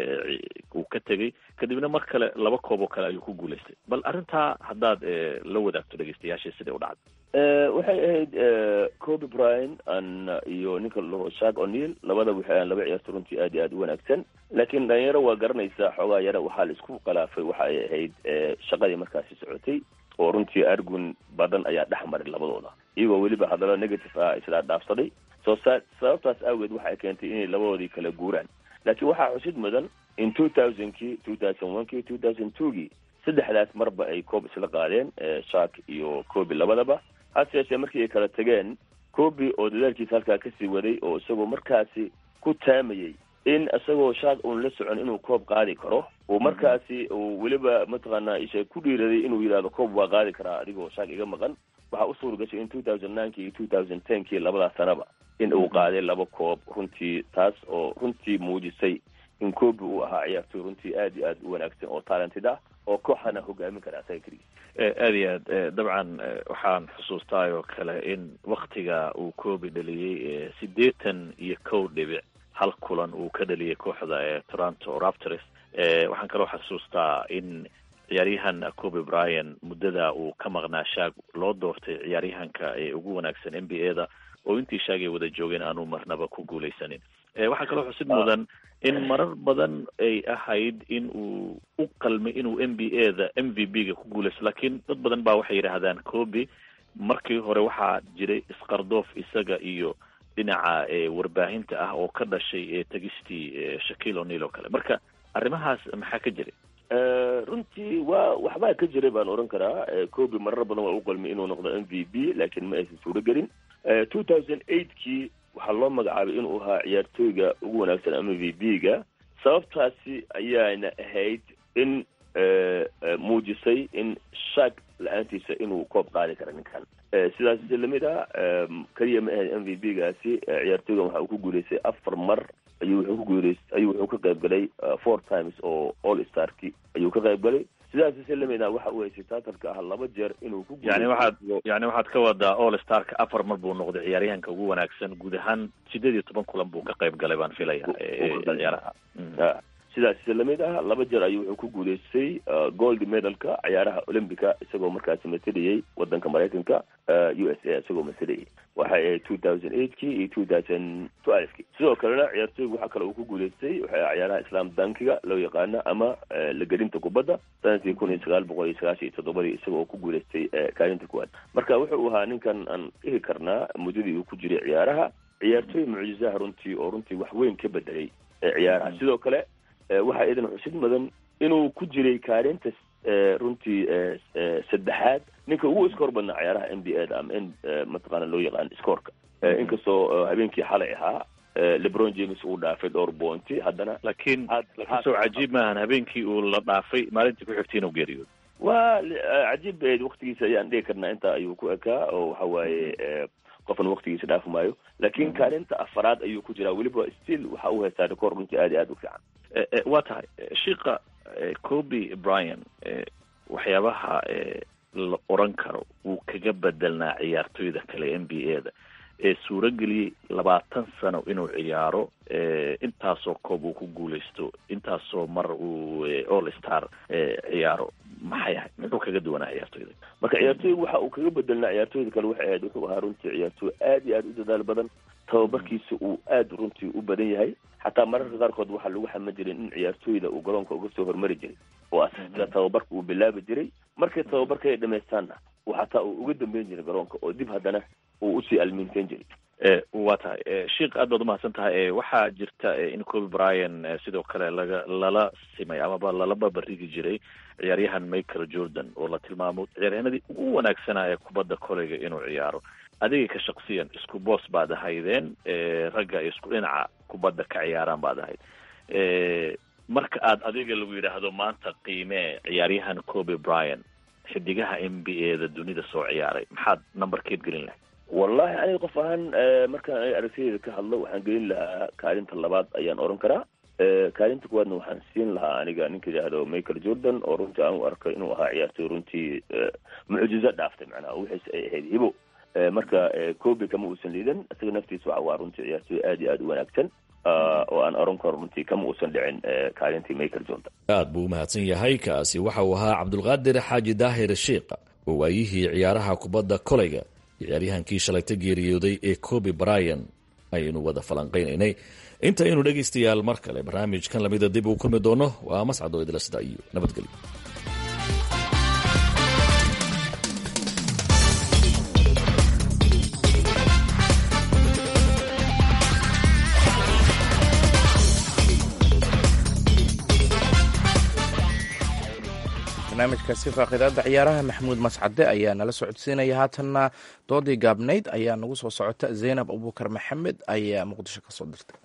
uu ka tegey kadibna mar kale laba koob oo kale ayuu ku guulaystay bal arrintaa haddaad la wadaagto dhegeystayaashii siday u dhacday waxay ahayd coby bryan an iyo ninka lao shak o'neil labada waxay ahan laba ciyaarto runtii aad iyo aad u wanaagsan laakiin dhalinyaro waa garanaysaa xoogaa yara waxaa la isku khilaafay waxa ay ahayd shaqadii markaasi socotay oo runtii argun badan ayaa dhex maray labadooda iyagoo weliba hadallo negative ah isla dhaafsaday soo sa sababtaas awgeed waxay keentay inay labadoodii kala guuraan laakiin waxaa xusid mudan in two thousandkii two thousand one kii two thousand twogii saddexdaas marba ay koob isla qaadeen shak iyo coby labadaba hase yeeshee markii ay kala tegeen coby oo dadaalkiisa halkaa kasii waday oo isagoo markaasi ku taamayey in isagoo shak uun la socon inuu koob qaadi karo uu markaasi uu weliba mataqaanaa isha ku dhiiraday inuu yidhahdo koob waa qaadi karaa adigoo shak iga maqan waxaa u suura gashay in two thousand nineki iyo two thousand tenkii labadaas sanaba in uu qaaday laba koob runtii taas oo runtii muujisay in coby uu ahaa ciyaartoy runtii aad iyo aad u wanaagsan oo talented ah oo kooxana hogaamin kara asaga keligiis aad iyo aad dabcan waxaan xusuustaa oo kale in waktiga uu coby dhaliyey siddeetan iyo kow dhibic hal kulan uu ka dhaliyay kooxda ee toronto raptors waxaan kaloo xasuustaa in ciyaaryahan coby bryan muddada uu ka maqnaa shaag loo doortay ciyaaryahanka ee ugu wanaagsan n b a da oo intii shaag ay wada joogeen aanu marnaba ku guulaysanin waxaa kaloo xusid mudan in marar badan ay ahayd in uu u qalmay inuu n b a da m v b ga ku guulaysto laakiin dad badan baa waxay yidhaahdaan coby markii hore waxaa jiray isqardoof isaga iyo dhinaca warbaahinta ah oo ka dhashay tegistii shakil o'neil oo kale marka arrimahaas maxaa ka jiray runtii waa waxbaa ka jiray baan oran karaa coby marar badan waa u qalmay inuu noqdo m v b laakiin ma aysan suuro gelin two thousand eightkii waxaa loo magacaabay inuu ahaa ciyaartooyga ugu wanaagsan m v b ga sababtaasi ayaana ahayd in muujisay in shak la-aantiisa inuu koob qaadi kara ninkan sidaas lamid ah keliya ma ahayd m v b gaasi ciyaartooygan waxa uu ku guulaystay afar mar ayuu wuxuu ku guulays ayuu wuxuu ka qayb galay four times oo all starki ayuu ka qayb galay sidaas si lamid ah waxa uu haystay taatarka ah laba jeer inuu ku yani waxaad yani waxaad ka wadaa all starka afar mar buu noqday ciyaaryahanka ugu wanaagsan guud ahaan sideed iyo toban kulan buu ka qayb galay baan filaya ciyaaraha sidaas lamid ah laba jeer ayuu wuxuu ku guulaystay gold medalka ciyaaraha olympica isagoo markaasi masalayay wadanka maraykanka u s a isagoo masalayay waxay ahayd two thousand eightkii iyo two thousand twelvekii sidoo kalena ciyaartooyga waxaa kale uu ku guulaystay waxay ciyaaraha islam dankiga loo yaqaana ama lagelinta kubadda sanadkii kun iyo sagaal boqol iyo sagaashan iyo toddobadii isagoo ku guulaystay kaalinta kuwaad marka wuxuu ahaa ninkan aan dhihi karnaa muddadii uu ku jiray ciyaaraha ciyaartooy mucjisaha runtii oo runtii wax weyn ka bedelay ciyaaraha sidoo kale waxaa idan xusid mudan inuu ku jiray kaalinta runtii saddexaad ninka ugu iskoor badnaa ciyaaraha n b a da ama n mataqaana loo yaqaan iskoorka inkastoo habeenkii xalay ahaa lebron james uu dhaafay dhowr boonti haddana laakiin kasoo cajiib maahan habeenkii uu la dhaafay maalintii ku xigtay inuu geeriyoodo waa cajiib bayd waktigiisa ayaan dhihi karnaa intaa ayuu ku ekaa oo waxa waaye qofan waktigiisa dhaafi maayo laakiin kaalinta afaraad ayuu ku jiraa weliba still waxa uu haystaa record runtii aad iyo aad u fiican waa tahay shiika coby bryan waxyaabaha la oran karo wuu kaga bedelnaa ciyaartoyda kale n b a da ee suurageliyey labaatan sano inuu ciyaaro intaasoo koob uu ku guulaysto intaasoo mar uu all star ciyaaro maxay ahayd muxuu kaga duwanaa ciyaartoyda marka ciyaartooyga waxa uu kaga bedelnaa ciyaartooyda kale waxay ahayd wuxuu ahaa runtii ciyaartooy aad iyo aad u dadaal badan tababarkiisa uu aad runtii u badan yahay xataa mararka qaarkood waxaa lagu xama jiray in ciyaartooyda uu garoonka uga soo hormari jiray oo asaga tababarka uu bilaabi jiray markay tababarka ay dhamaystaanna uu xataa uu uga dambeyn jiray garoonka oo dib haddana uu usii almiinteyn jiray waa tahay sheik aad baad umahadsan tahay waxaa jirta in coby bryan sidoo kale laga lala simay amaba lala babarigi jiray ciyaaryahan michael jordan oo la tilmaamo ciyaaryahanadii ugu wanaagsanaa ee kubadda koleyga inuu ciyaaro adiga ka shaksiyan isku boos baad ahaydeen ragga isku dhinaca kubadda ka ciyaaraan baad ahayd marka aad adiga lagu yidhaahdo maanta qiimee ciyaaryahan coby bryan xidigaha n b a da dunida soo ciyaaray maxaad numberkeed gelin lahayd wallahi aniga qof ahaan markaan aniga aragtideyda ka hadlo waxaan gelin lahaa kaalinta labaad ayaan oran karaa kaalinta kuwaadna waxaan siin lahaa aniga ninka yidhaahdo michael jordan oo runtii aan u arkay inuu ahaa ciyaartoy runtii mucjizo dhaaftay macnaha wixiis ay ahayd hibo marka kobe kama uusan liidan isaga naftiisa waxa waa runtii ciyaartoy aad iyo aad u wanaagsan oo aan oran karo runtii kama uusan dhicin kaalintii michael jordan aad buu umahadsan yahay kaasi waxa uu ahaa cabdulqaadir xaaji daahir sheikha oo waayihii ciyaaraha kubadda koleyga ciyaaryahankii shalayta geeriyooday ee kobe bryan ayaynu wada falanqaynaynay inta aynu dhegaystayaal mar kale barnaamijkan lamida dib uu kulmi doono waa mascad oo idila sida iyo nabadgelyo barnaamijkaasi faaqidaada ciyaaraha maxamuud mascade ayaa nala socodsiinaya haatanna doodii gaabnayd ayaa nagu soo socota zaynab abuukar maxamed ayaa muqdisho ka soo dirtay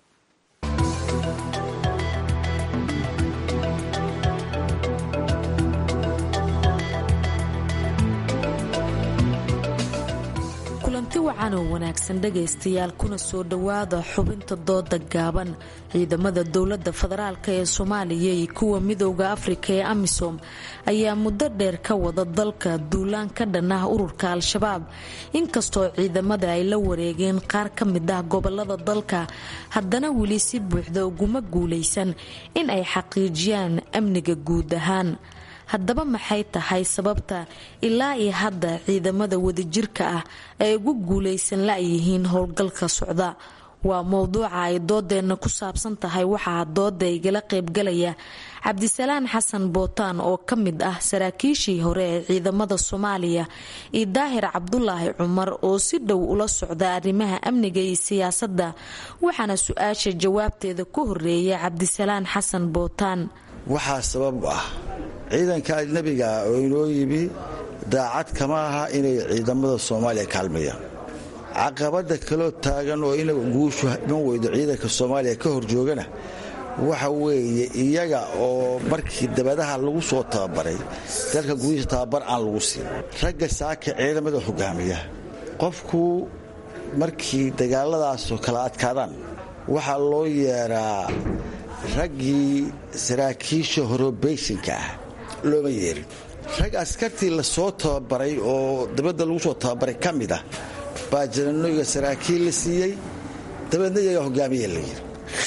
kulanti wacan oo wanaagsan dhegaystayaal kuna soo dhowaada xubinta dooda gaaban ciidamada dowladda federaalk ee soomaaliya iyo kuwa midooda afrika ee amisom ayaa muddo dheer ka wada dalka duulaan ka dhan ah ururka al-shabaab inkastoo ciidamada ay la wareegeen qaar ka mid ah gobolada dalka haddana weli si buuxda uguma guulaysan in ay xaqiijiyaan amniga guud ahaan haddaba maxay tahay sababta ilaa iyo hadda ciidamada wadajirka ah ay ugu guulaysan la-yihiin howlgalka socda waa mowduuca ay doodeenna ku saabsan tahay waxaa dooda igala qaybgalaya cabdisalaan xasan bootaan oo ka mid ah saraakiishii hore ee ciidamada soomaaliya iyo daahir cabdulaahi cumar oo si dhow ula socda arrimaha amniga iyo siyaasadda waxaana su-aasha jawaabteeda ku horeeya cabdisalaan xasan bootaan waxaa sabab ah ciidanka ajnabiga ah oo inoo yimi daacad kama aha inay ciidamada soomaaliya kaalmayaan caqabada kaloo taagan oo ina guushu iman weydo ciidanka soomaaliya ka hor joogana waxa weeye iyaga oo markii dabadaha lagu soo tababaray dalka gudihiisa tababar aan lagu siin ragga saaka ciidamada hogaamiya qofku markii dagaaladaasoo kala adkaadaan waxaa loo yeeraa raggii saraakiisha horobeyshinka ah looma yeerin rag askartii lasoo tababaray oo dabadda lagu soo tababaray ka mid ah baa jananoyga saraakiil la siiyey dabeedna iyagaa hogaamiya la yiri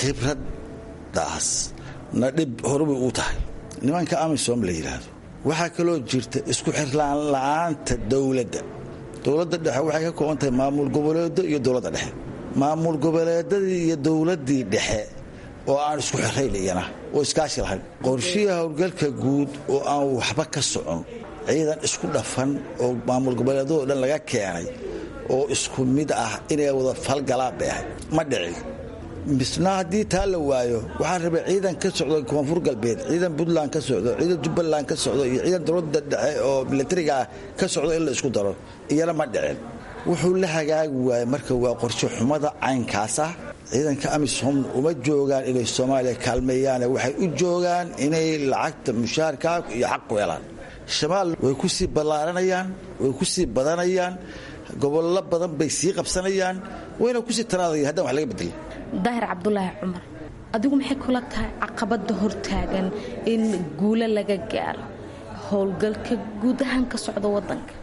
khibraddaas na dhib horubay uu tahay nimanka amisom la yidhaahdo waxaa kaloo jirta isku xirlaan la'aanta dowladda dowladda dhexe waxay ka kooban tahay maamul goboleedo iyo dowladda dhexe maamul goboleedadii iyo dowladdii dhexe oo aan isku xirayn iyana oo iskaashi lahayn qorshiha howlgalka guud oo aan waxba ka socon ciidan isku dhafan oo maamul goboleedadoo dhan laga keenay oo isku mid ah inay wada falgalaan bay ahayd ma dhicin misna haddii taa la waayo waxaa rabay ciidan ka socdo koonfur galbeed ciidan puntland ka socdo ciidan jubbaland ka socdo iyo ciidan dowladda dhexe oo milatariga ah ka socdo in la isku daro iyana ma dhicin wuxuu la hagaagi waayey marka waa qorshe xumada caynkaas ah ciidanka amisom uma joogaan inay soomaaliya kaalmeeyaane waxay u joogaan inay lacagta mushaharkaa iyo xaq ku helaan shamaal way ku sii ballaaranayaan way ku sii badanayaan gobollo badan bay sii qabsanayaan wayna kusii taraadaya haddaan wax laga bedelin daahir cabdulaahi cumar adigu maxay kula tahay caqabada hortaagan in guulo laga gaaro howlgalka guud ahaan ka socda wadanka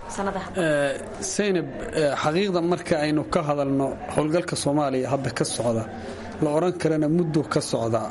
saynab xaqiiqda marka aynu ka hadalno howlgalka soomaaliya hadda ka socda la odhan karana muddo ka socda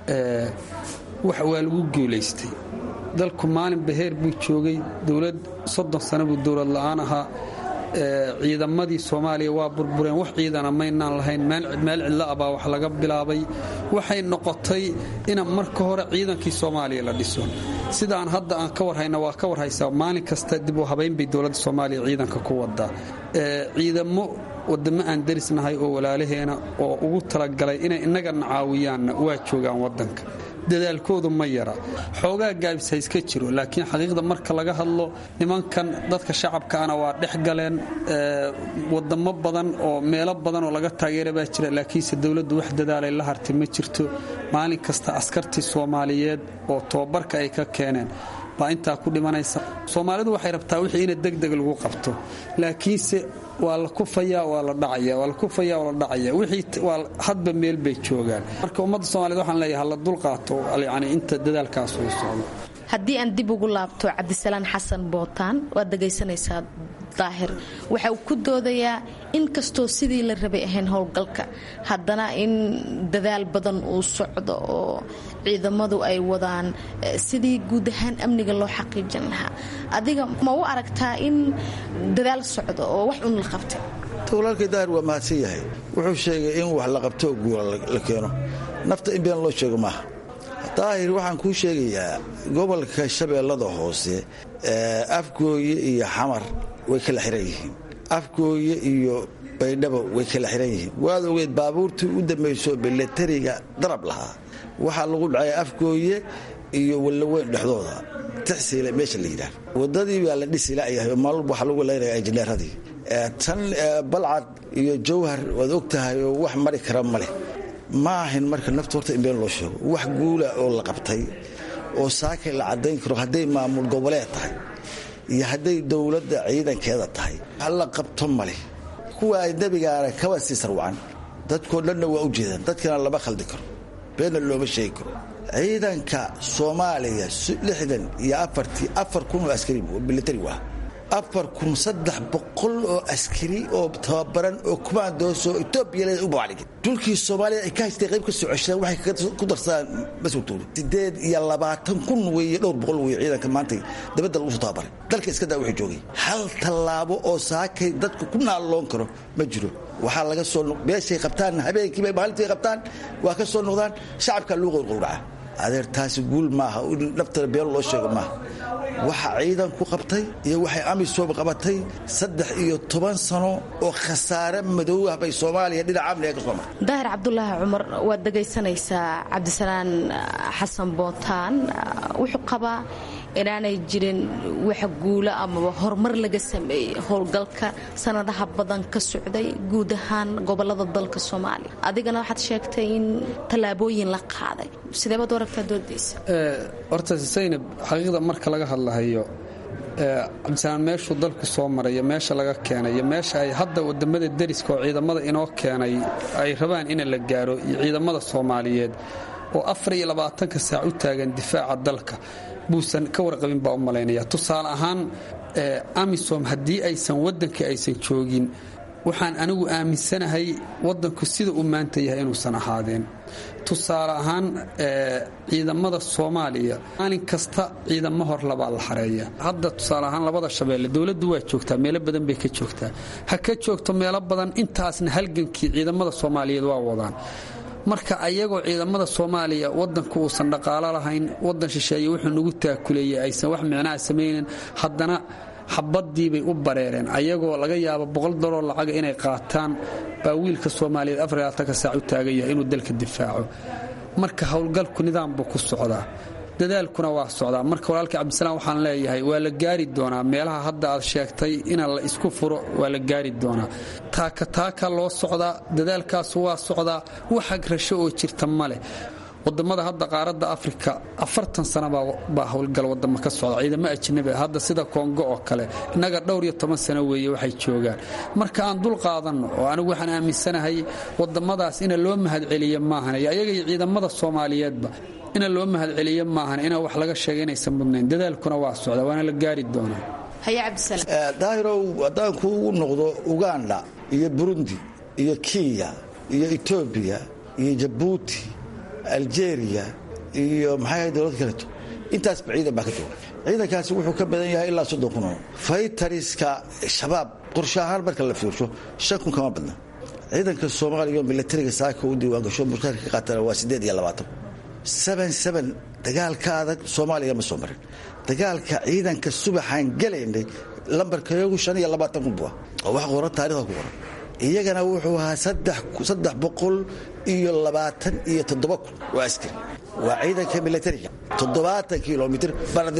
wax waa lagu guulaystay dalku maalin baheer buu joogay dowlad soddon sano buu dowlad la'aan ahaa ciidamadii soomaaliya waa burbureen wax ciidana maynaan lahayn meel cidlo ah baa wax laga bilaabay waxay noqotay ina marka hore ciidankii soomaaliya la dhiso sidaan hadda aan ka warhayna waa ka warhaysaa maalin kasta dib u habayn bay dowladda soomaaliya ciidanka ku wadaa ciidamo wadamo aan darisnahay oo walaalaheena oo ugu talagalay inay innagana caawiyaanna waa joogaan wadanka dadaalkoodu ma yara xoogaa gaabis ha iska jiro laakiin xaqiiqda marka laga hadlo nimankan dadka shacabkaana waa dhex galeen wadamo badan oo meelo badan oo laga taageera baa jira laakiinse dowladdu wax dadaalay la hartay ma jirto maalin kasta askartii soomaaliyeed oo tobabarka ay ka keeneen baa intaa ku dhimanaysa soomaalidu waxay rabtaa wixii ina degdeg lagu qabto laakiinse waa la kufaya waa la dhacaya waa la kufaya waa la dhacaya wixii waa hadba meel bay joogaan marka ummadda soomaaliyed waxaan leeyahay hala dulqaato yani inta dadaalkaas uu socdo haddii aan dib ugu laabto cabdisalaan xasan bootaan waad dhegaysanaysaa daahir waxa uu ku doodayaa in kastoo sidii la rabay ahayn howlgalka haddana in dadaal badan uu socdo oo ciidamadu ay wadaan sidii guud ahaan amniga loo xaqiijin lahaa adiga ma u aragtaa in dadaal socdo oo wax un la qabtay walaalkay daahir waa mahadsan yahay wuxuu sheegay in wax la qabto oo guula la keeno nafta in been loo sheego maaha daahir waxaan kuu sheegayaa gobolka shabeellada hoose afgooye iyo xamar way kala xiran yihiin afgooye iyo baydhabo way kala xiran yihiin waad ogeed baabuurtii u dambayso bilatariga darab lahaa waxaa lagu dhacay afgooye iyo wallaweyn dhexdooda tixsiile meesha la yidhaah wadadii baa la dhisi layahay oo maalwalba waxaa lagu leynaya injineeradii tan balcad iyo jawhar waad og tahay oo wax mari kara ma leh ma ahayn marka nafta horta in been loo sheego wax guula oo la qabtay oo saakay la caddayn karo hadday maamul goboleed tahay iyo hadday dowladda ciidankeeda tahay halla qabto maleh kuwa ay nebigaana kaba sii sarwacan dadkoo dhanna waa u jeedaan dadkana lama khaldi karo beenna looma sheegi karo ciidanka soomaaliya lixdan iyo afartii afar kun oo askari militari waa afar kun saddex boqol oo askari oo tababaran oo kumaandoosoo etoobiya leeda u baclig dhulkii soomaaliya ay ka haystay qayb ka soo ceshadaan waxay ku darsadaan mas-uultooda sideed iyo labaatan kun weeye dhowr boqol weeye ciidanka maanta dabadda lagu soo tababaray dalka iska daa wuxuu joogay hal tallaabo oo saakay dadku ku naalloon karo ma jiro waxaa laga soo meeshay qabtaan habeenkiibay maalintii qabtaan waa ka soo noqdaan shacabkaa luu qowrqowraca adeer taasi guul maaha in naftana been loo sheego maaha waxa ciidanku qabtay iyo waxay amisom qabatay saddex iyo toban sano oo khasaare madow ah bay soomaaliya dhinaca amniga ka soo martay daahir cabdulaahi cumar waad dhegaysanaysaa cabdisalaan xasan bootaan wuxuu qabaa inaanay jirin wax guulo amaba horumar laga sameeyey howlgalka sanadaha badan ka socday guud ahaan gobolada dalka soomaaliya adigana waxaad sheegtay in tallaabooyin la qaaday sideebaad u aragtaa doodaysa horta saynab xaqiiqda marka laga hadlahayo cabdisalaan meeshuu dalku soo marayo meesha laga keenay iyo meesha ay hadda wadamada deriska oo ciidamada inoo keenay ay rabaan in la gaaro iyo ciidamada soomaaliyeed oo afar iyo labaatanka saac u taagan difaaca dalka buusan ka warqabin baa u malaynaya tusaale ahaan amisom haddii aysan waddankii aysan joogin waxaan anigu aaminsanahay waddanku sida uu maanta yahay inuusan ahaadeen tusaale ahaan ciidamada soomaaliya maalin kasta ciidamo hor labaa la xareeya hadda tusaale ahaan labada shabeelle dowladdu waa joogtaa meelo badan bay ka joogtaa ha ka joogto meelo badan intaasna halgankii ciidamada soomaaliyeed waa wadaan marka ayagoo ciidamada soomaaliya wadanku uusan dhaqaalo lahayn wadan shisheeye wuxuu nagu taakuleeyey aysan wax micnaha samaynin haddana xabadiibay u bareereen ayagoo laga yaabo boqol doloo lacaga inay qaataan baa wiilka soomaaliyeed afaraatanka saac u taagan yahay inuu dalka difaaco marka howlgalku nidaam buu ku socdaa dadaalkuna waa socdaa marka walaalkii cabdisalaam waxaan leeyahay waa la gaari doonaa meelaha hadda aad sheegtay in la isku furo waa la gaari doonaa taaka taaka loo socdaa dadaalkaasu waa socdaa waxag rasho oo jirta ma leh wadamada hadda qaaradda afrika afartan sana baa howlgal wadamo ka socda ciidamo ajnabi hadda sida kongo oo kale innaga dhowr iyo toban sano weeye waxay joogaan marka aan dul qaadanno oo anigu waxaan aaminsanahay wadamadaas ina loo mahadceliyo maahan iyo ayaga iyo ciidamada soomaaliyeedba ina loo mahadceliyo maahan inaa wax laga sheega inaysan mudnayn dadaalkuna waa socda waana la gaari doonaa daahirow haddaan kuugu noqdo uganda iyo burundi iyo kenya iyo etoobiya iyo jabuuti algeria iyo maxay ahayd dowlad kaleeto intaasba ciidan baa ka jooga ciidankaasi wuxuu ka badan yahay ilaa soddon kun oo faytariska shabaab qorshe ahaan marka la fiirsho shan kun kama badna ciidanka soomaaliya oo milatariga saaka u diiwaangasho mushaarka ka qaatana waa siddeed iyo labaatan seben seben dagaalka adag soomaaliya ma soo marin dagaalka ciidanka subaxaan gelaynay lambarkayagu shan iyo labaatan kun bua oo wax qoran taarikhda ku qoran iyagana wuxuu ahaa saddex boqol iyo labaatan iyo toddoba kun waa askari waa ciidanka milatariga toddobaatan kilomitr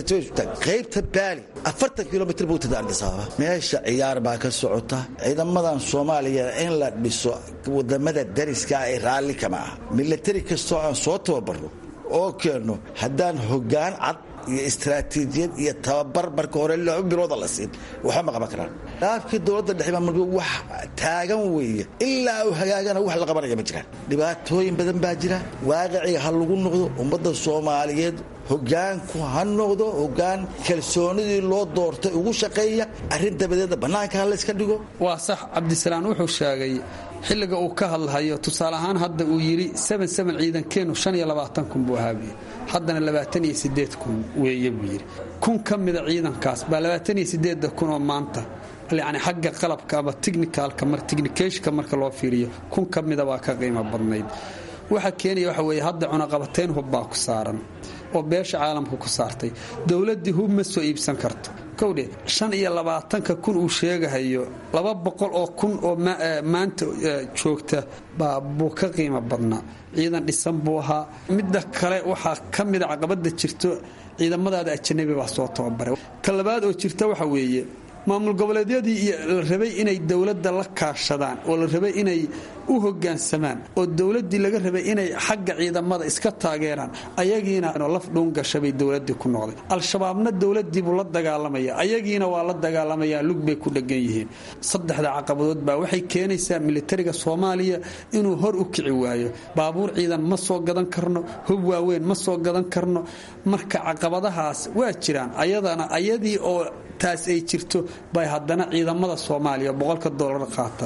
qaybta baali afartan kilomitr buu tada ardisaaba meesha ciyaar baa ka socota ciidamadan soomaaliya in la dhiso wadamada dariska ay raalli kama ah milatari kastoo aan soo tababarno oo keenno haddaan hoggaan cad iyo istaraatiijiyad iyo tababar marka hore laba bilooda la siin waxba ma qaban karaan dhaafkii dowladda dhexe baa marka wax taagan weeye ilaa uu hagaagana wax la qabanaya ma jiraan dhibaatooyin badan baa jira waaqiciga ha lagu noqdo ummadda soomaaliyeed hogaanku ha noqdo hogaan kalsoonidii loo doortay ugu shaqeeya arrin dabadeedna bannaanka ha layska dhigo waa sax cabdisalaan wuxuu sheegay xilliga uu ka hadlahayo tusaale ahaan hadda uu yidhi ciidankeennu kun buu ahaabiye haddana kun weeye buu yidhi kun ka mida ciidankaas baa kunoo maanta yani xagga qalabka ama technicalka technicationka marka loo fiiriyo kun ka mida baa ka qiimo badnayd waxa keenaya waxa weeye hadda cunaqabateyn hub baa ku saaran oo beesha caalamka ku saartay dowladdii hub ma soo iibsan karto kowdhe shan iyo labaatanka kun uu sheegahayo laba boqol oo kun oo maanta joogta buu ka qiimo badnaa ciidan dhisan buu ahaa midda kale waxaa ka mida caqabada jirto ciidamadaada ajanabi baa soo tababaray ta labaad oo jirta waxa weeye maamul goboleedyadii la rabay inay dowladda la kaashadaan oo la rabay inay u hogaansamaan oo dowladdii laga rabay inay xagga ciidamada iska taageeraan ayagiina laf dhuungashabay dowladdii ku noqday al-shabaabna dowladdiibuu la dagaalamaya ayagiina waa la dagaalamayaa lug bay ku dhegan yihiin saddexda caqabadood baa waxay keenaysaa militariga soomaaliya inuu hor u kici waayo baabuur ciidan ma soo gadan karno hub waaweyn ma soo gadan karno marka caqabadahaas waa jiraan ayadana ayadii oo taas ay jirto bay haddana ciidamada soomaaliya boqolka doolar qaata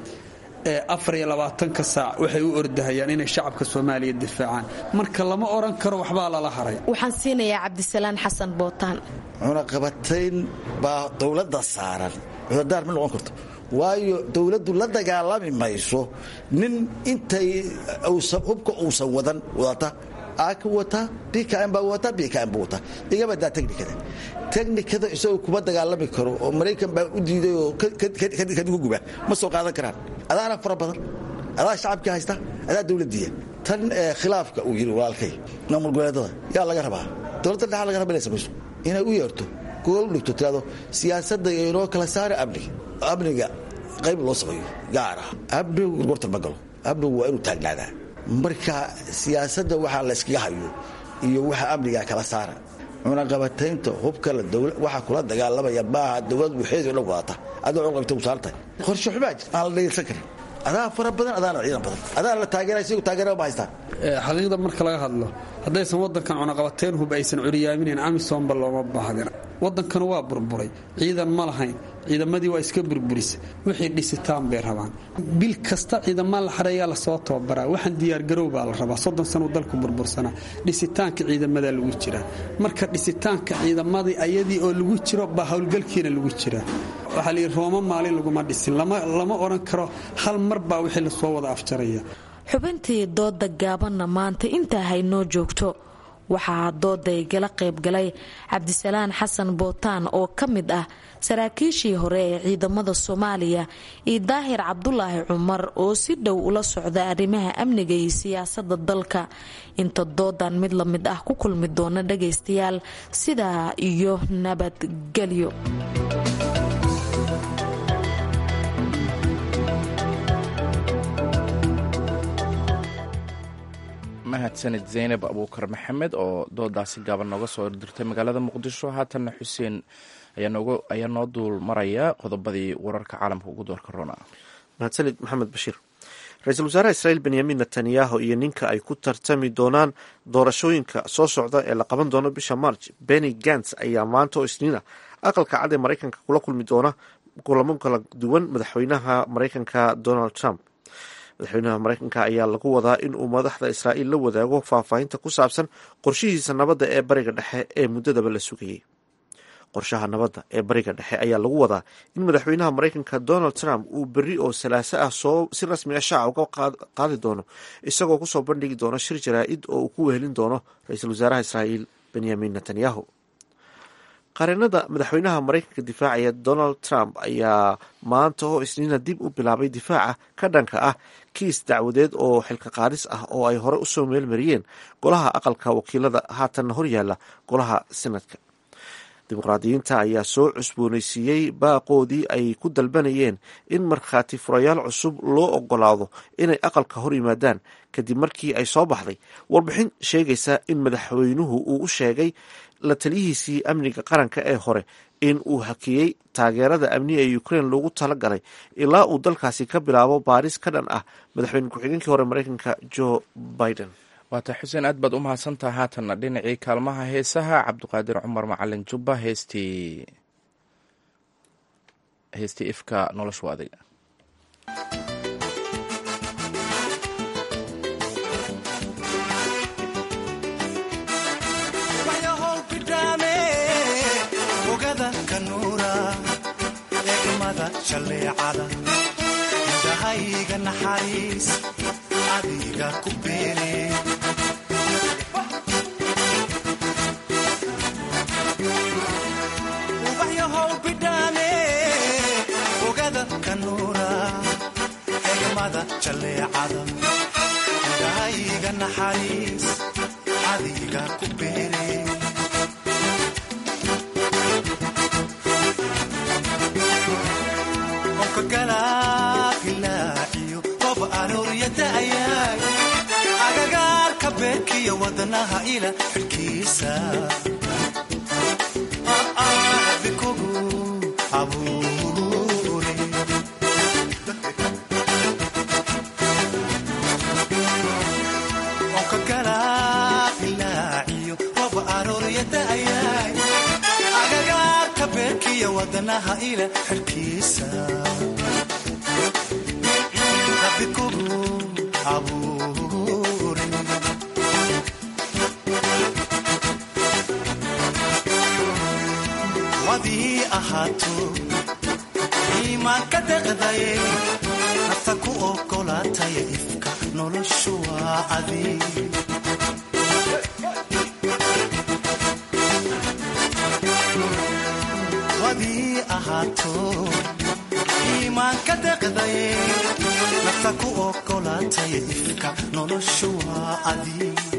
ee afar iyo labaatanka saac waxay u ordahayaan inay shacabka soomaaliya difaacaan marka lama odhan karo waxbaa lala haray waxaan siinayaa cabdisalaan xasan bootaan cunaqabatayn baa dowladda saaran cudadaar ma noqon karto waayo dowladdu la dagaalami mayso nin intay hubka uusan wadan wadata aaka wataa bkm baa wataa bkm buu wataa igabadaa technikada technikada isagoo kuma dagaalami karo oo maraykan baa u diiday oo kadigu guba ma soo qaadan karaan adaana fara badan adaa shacabkii haysta adaa dowladdiiya tan khilaafka uu yidhi walaalkay maamul goboleedada yaa laga rabaa dowladda dhexa laga raba inay samayso inay u yeerto gool u dhigto tirado siyaasadda inoo kala saara amniga amniga qayb loo sameeyo gaar ah amnigu gorgortan ma galo amnigu waa inuu taagnaadaa marka siyaasadda waxaa la yskaga hayo iyo waxa amniga kala saara cunaqabataynta hubkala waxaa kula dagaalamaya maaha dowlad waxeedo dhan wadata adoo cunaqabata usaarantahay qorshe xumaa jir aan la dhegeysan karin adaa fara badan adaana ciidan badan adaa la taageeraya sigu taageera ma haystaan xaqiiqda marka laga hadlo haddaysan wadankan cunaqabateyn hub aysan curyaaminayn amisomba looma baahdin wadankanu waa burburay ciidan ma lahayn ciidamadii waa iska burburisa wixii dhisitaan bay rabaan bil kasta ciidamaa la xareeyaa lasoo tababaraa waxaan diyaargarow baa la rabaa soddon sano dalku burbursanaa dhisitaanka ciidamadaa lagu jiraa marka dhisitaanka ciidamadii ayadii oo lagu jiro baa howlgalkiina lagu jiraa waxaa layidhi rooma maalin laguma dhisin lama odhan karo hal mar baa wixii lasoo wada afjaraya xubintii dooda gaabanna maanta intaa haynoo joogto waxaa dooday gala qaybgalay cabdisalaan xasan bootaan oo ka mid ah saraakiishii hore ee ciidamada soomaaliya iyo daahir cabdulaahi cumar oo si dhow ula socda arrimaha amniga iyo siyaasada dalka inta doodan mid la mid ah ku kulmi doona dhagaystayaal sidaa iyo nabadgelyo mahadsanid zaynab abuukar maxamed oo doodaasi gaaban nooga soo dirtay magaalada muqdisho haatanna xuseen ayaa noo duul maraya qodobadii wararka caalamka ugu doorka rona mahadsanid maxamed bashiir ra-iisul wasaaraha israel benyamin netanyahu iyo ninka ay ku tartami doonaan doorashooyinka soo socda ee la qaban doono bisha march benny gants ayaa maanta oo isniin ah aqalka cad ee maraykanka kula kulmi doona kulamo kala duwan madaxweynaha maraykanka donald trump madaxweynaha maraykanka ayaa lagu wadaa in uu madaxda israa'iil la wadaago faahfaahinta ku saabsan qorshihiisa nabadda ee bariga dhexe ee muddadaba la sugayay qorshaha nabadda ee bariga dhexe ayaa lagu wadaa in madaxweynaha maraykanka donald trump uu berri oo salaaso ah soo si rasmi ah shaaca uga qaadi doono isagoo kusoo bandhigi doono shir jaraa-id oo uu ku wehelin doono ra-iisul wasaaraha israa'iil benyamin netanyahu qareenada madaxweynaha maraykanka difaacaya donald trump ayaa maanta oo isniina dib u bilaabay difaaca ka dhanka ah kiis dacwadeed oo xilka qaadis ah oo ay hore usoo meelmariyeen golaha aqalka wakiilada haatanna horyaala golaha senadka dimuqraadiyiinta ayaa soo cusboonaysiiyey baaqoodii ay ku dalbanayeen in markhaati furayaal cusub loo ogolaado inay aqalka hor yimaadaan kadib markii ay soo baxday warbixin sheegaysa in madaxweynuhu uu u sheegay la taliyihiisii amniga qaranka ee hore in uu hakiyey taageerada amniga ee ukrain loogu talagalay ilaa uu dalkaasi ka bilaabo baaris ka dhan ah madaxweyne ku-xigeenkii hore mareykanka joe biden waata xuseen aad baad u mahadsantaha haatanna dhinacii kaalmaha heesaha cabdiqaadir cumar macalin jubba heestii heestii ifka noloshu adiga indhahayga naxariis adiga ku beene ubaxyahow bidhaame ogada kanuura egmada jalleecada indhahayga naxariis adiga ku beene galaailaaciyo qob arooriyadaayay agagaarka beerkiyo wadnaha ila xidhkiisa bikugu abuure onka galaailaaciyo qob arooriyadaayay agagaarka beerkiyo wadnaha ila xidhkiisa wadii ahaato iimaanka deqdaye nafta ku ogolaataya ifka noloshu waa adi wadii ahaato iimaanka deqdaye nafta ku ogolaataya ifka noloshu waa adi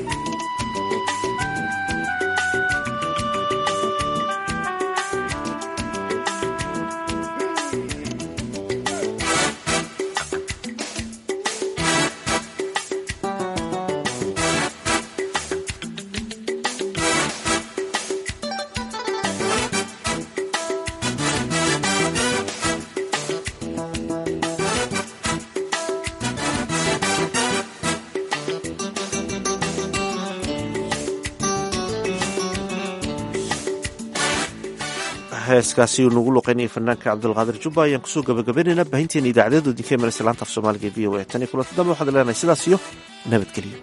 heeskaasi uu nagu luqeynaya fanaanka cabdulqaadir jubba ayaan kusoo gabagabaynaynaa baahinteena idaacadeedu idinka imanaysa laanta af soomaaliga e v o a tan iyo kulanti dambe waxaad leenahay sidaas iyo nabadgelyo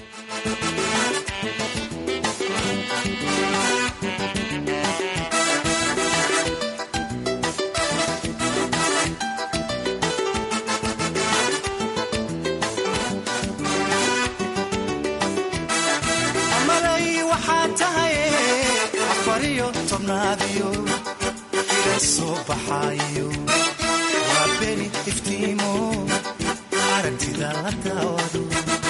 malay waxaa tahay afariyo tobnaadiyo ila soo baxaayo waa beri iftiimo aragtida la daawado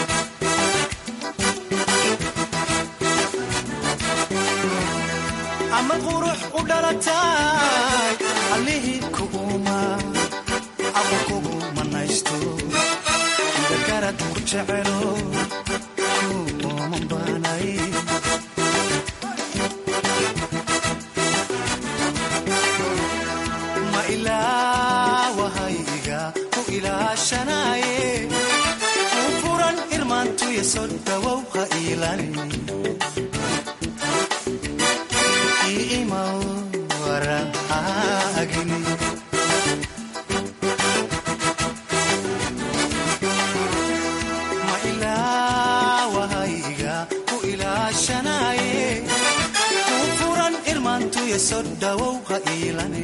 ama qurux u dhalatay allihii kuuma aqo kugu manaysto dagarad ku jecelo ma ilaawahayga ku ilaashanaye u furan irmaantuya soo dhawow ha iilani iimaw waraagini ma ilaawahayga ku ilaashanaye u furan irmaantuya soo dhawow ha iilani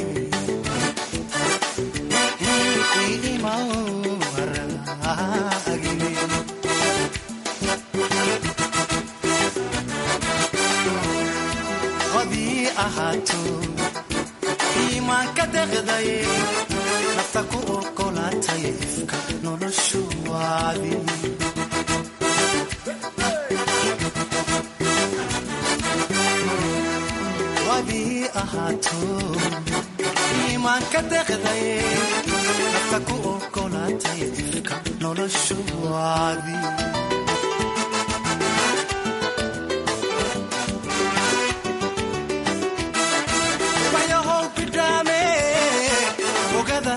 iimaw waraagini wadii ahaato iimaanka deqdaye nafta ku ogolaataya ifka noloshu waadi wadii ahaato iimaanka deqdaye nafta ku ogolaataya ifka noloshu waadi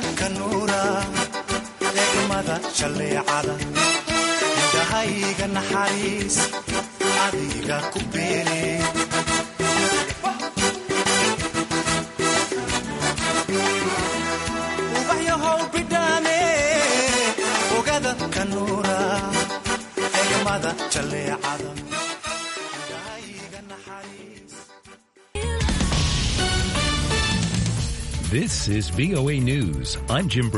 ka nuura eegmada jalleecada indhahayga naxariis adiga ku beene ubaxyahow bidhaane ogada ka nuura eegmada jalleecada This is VOA News. I'm Jim.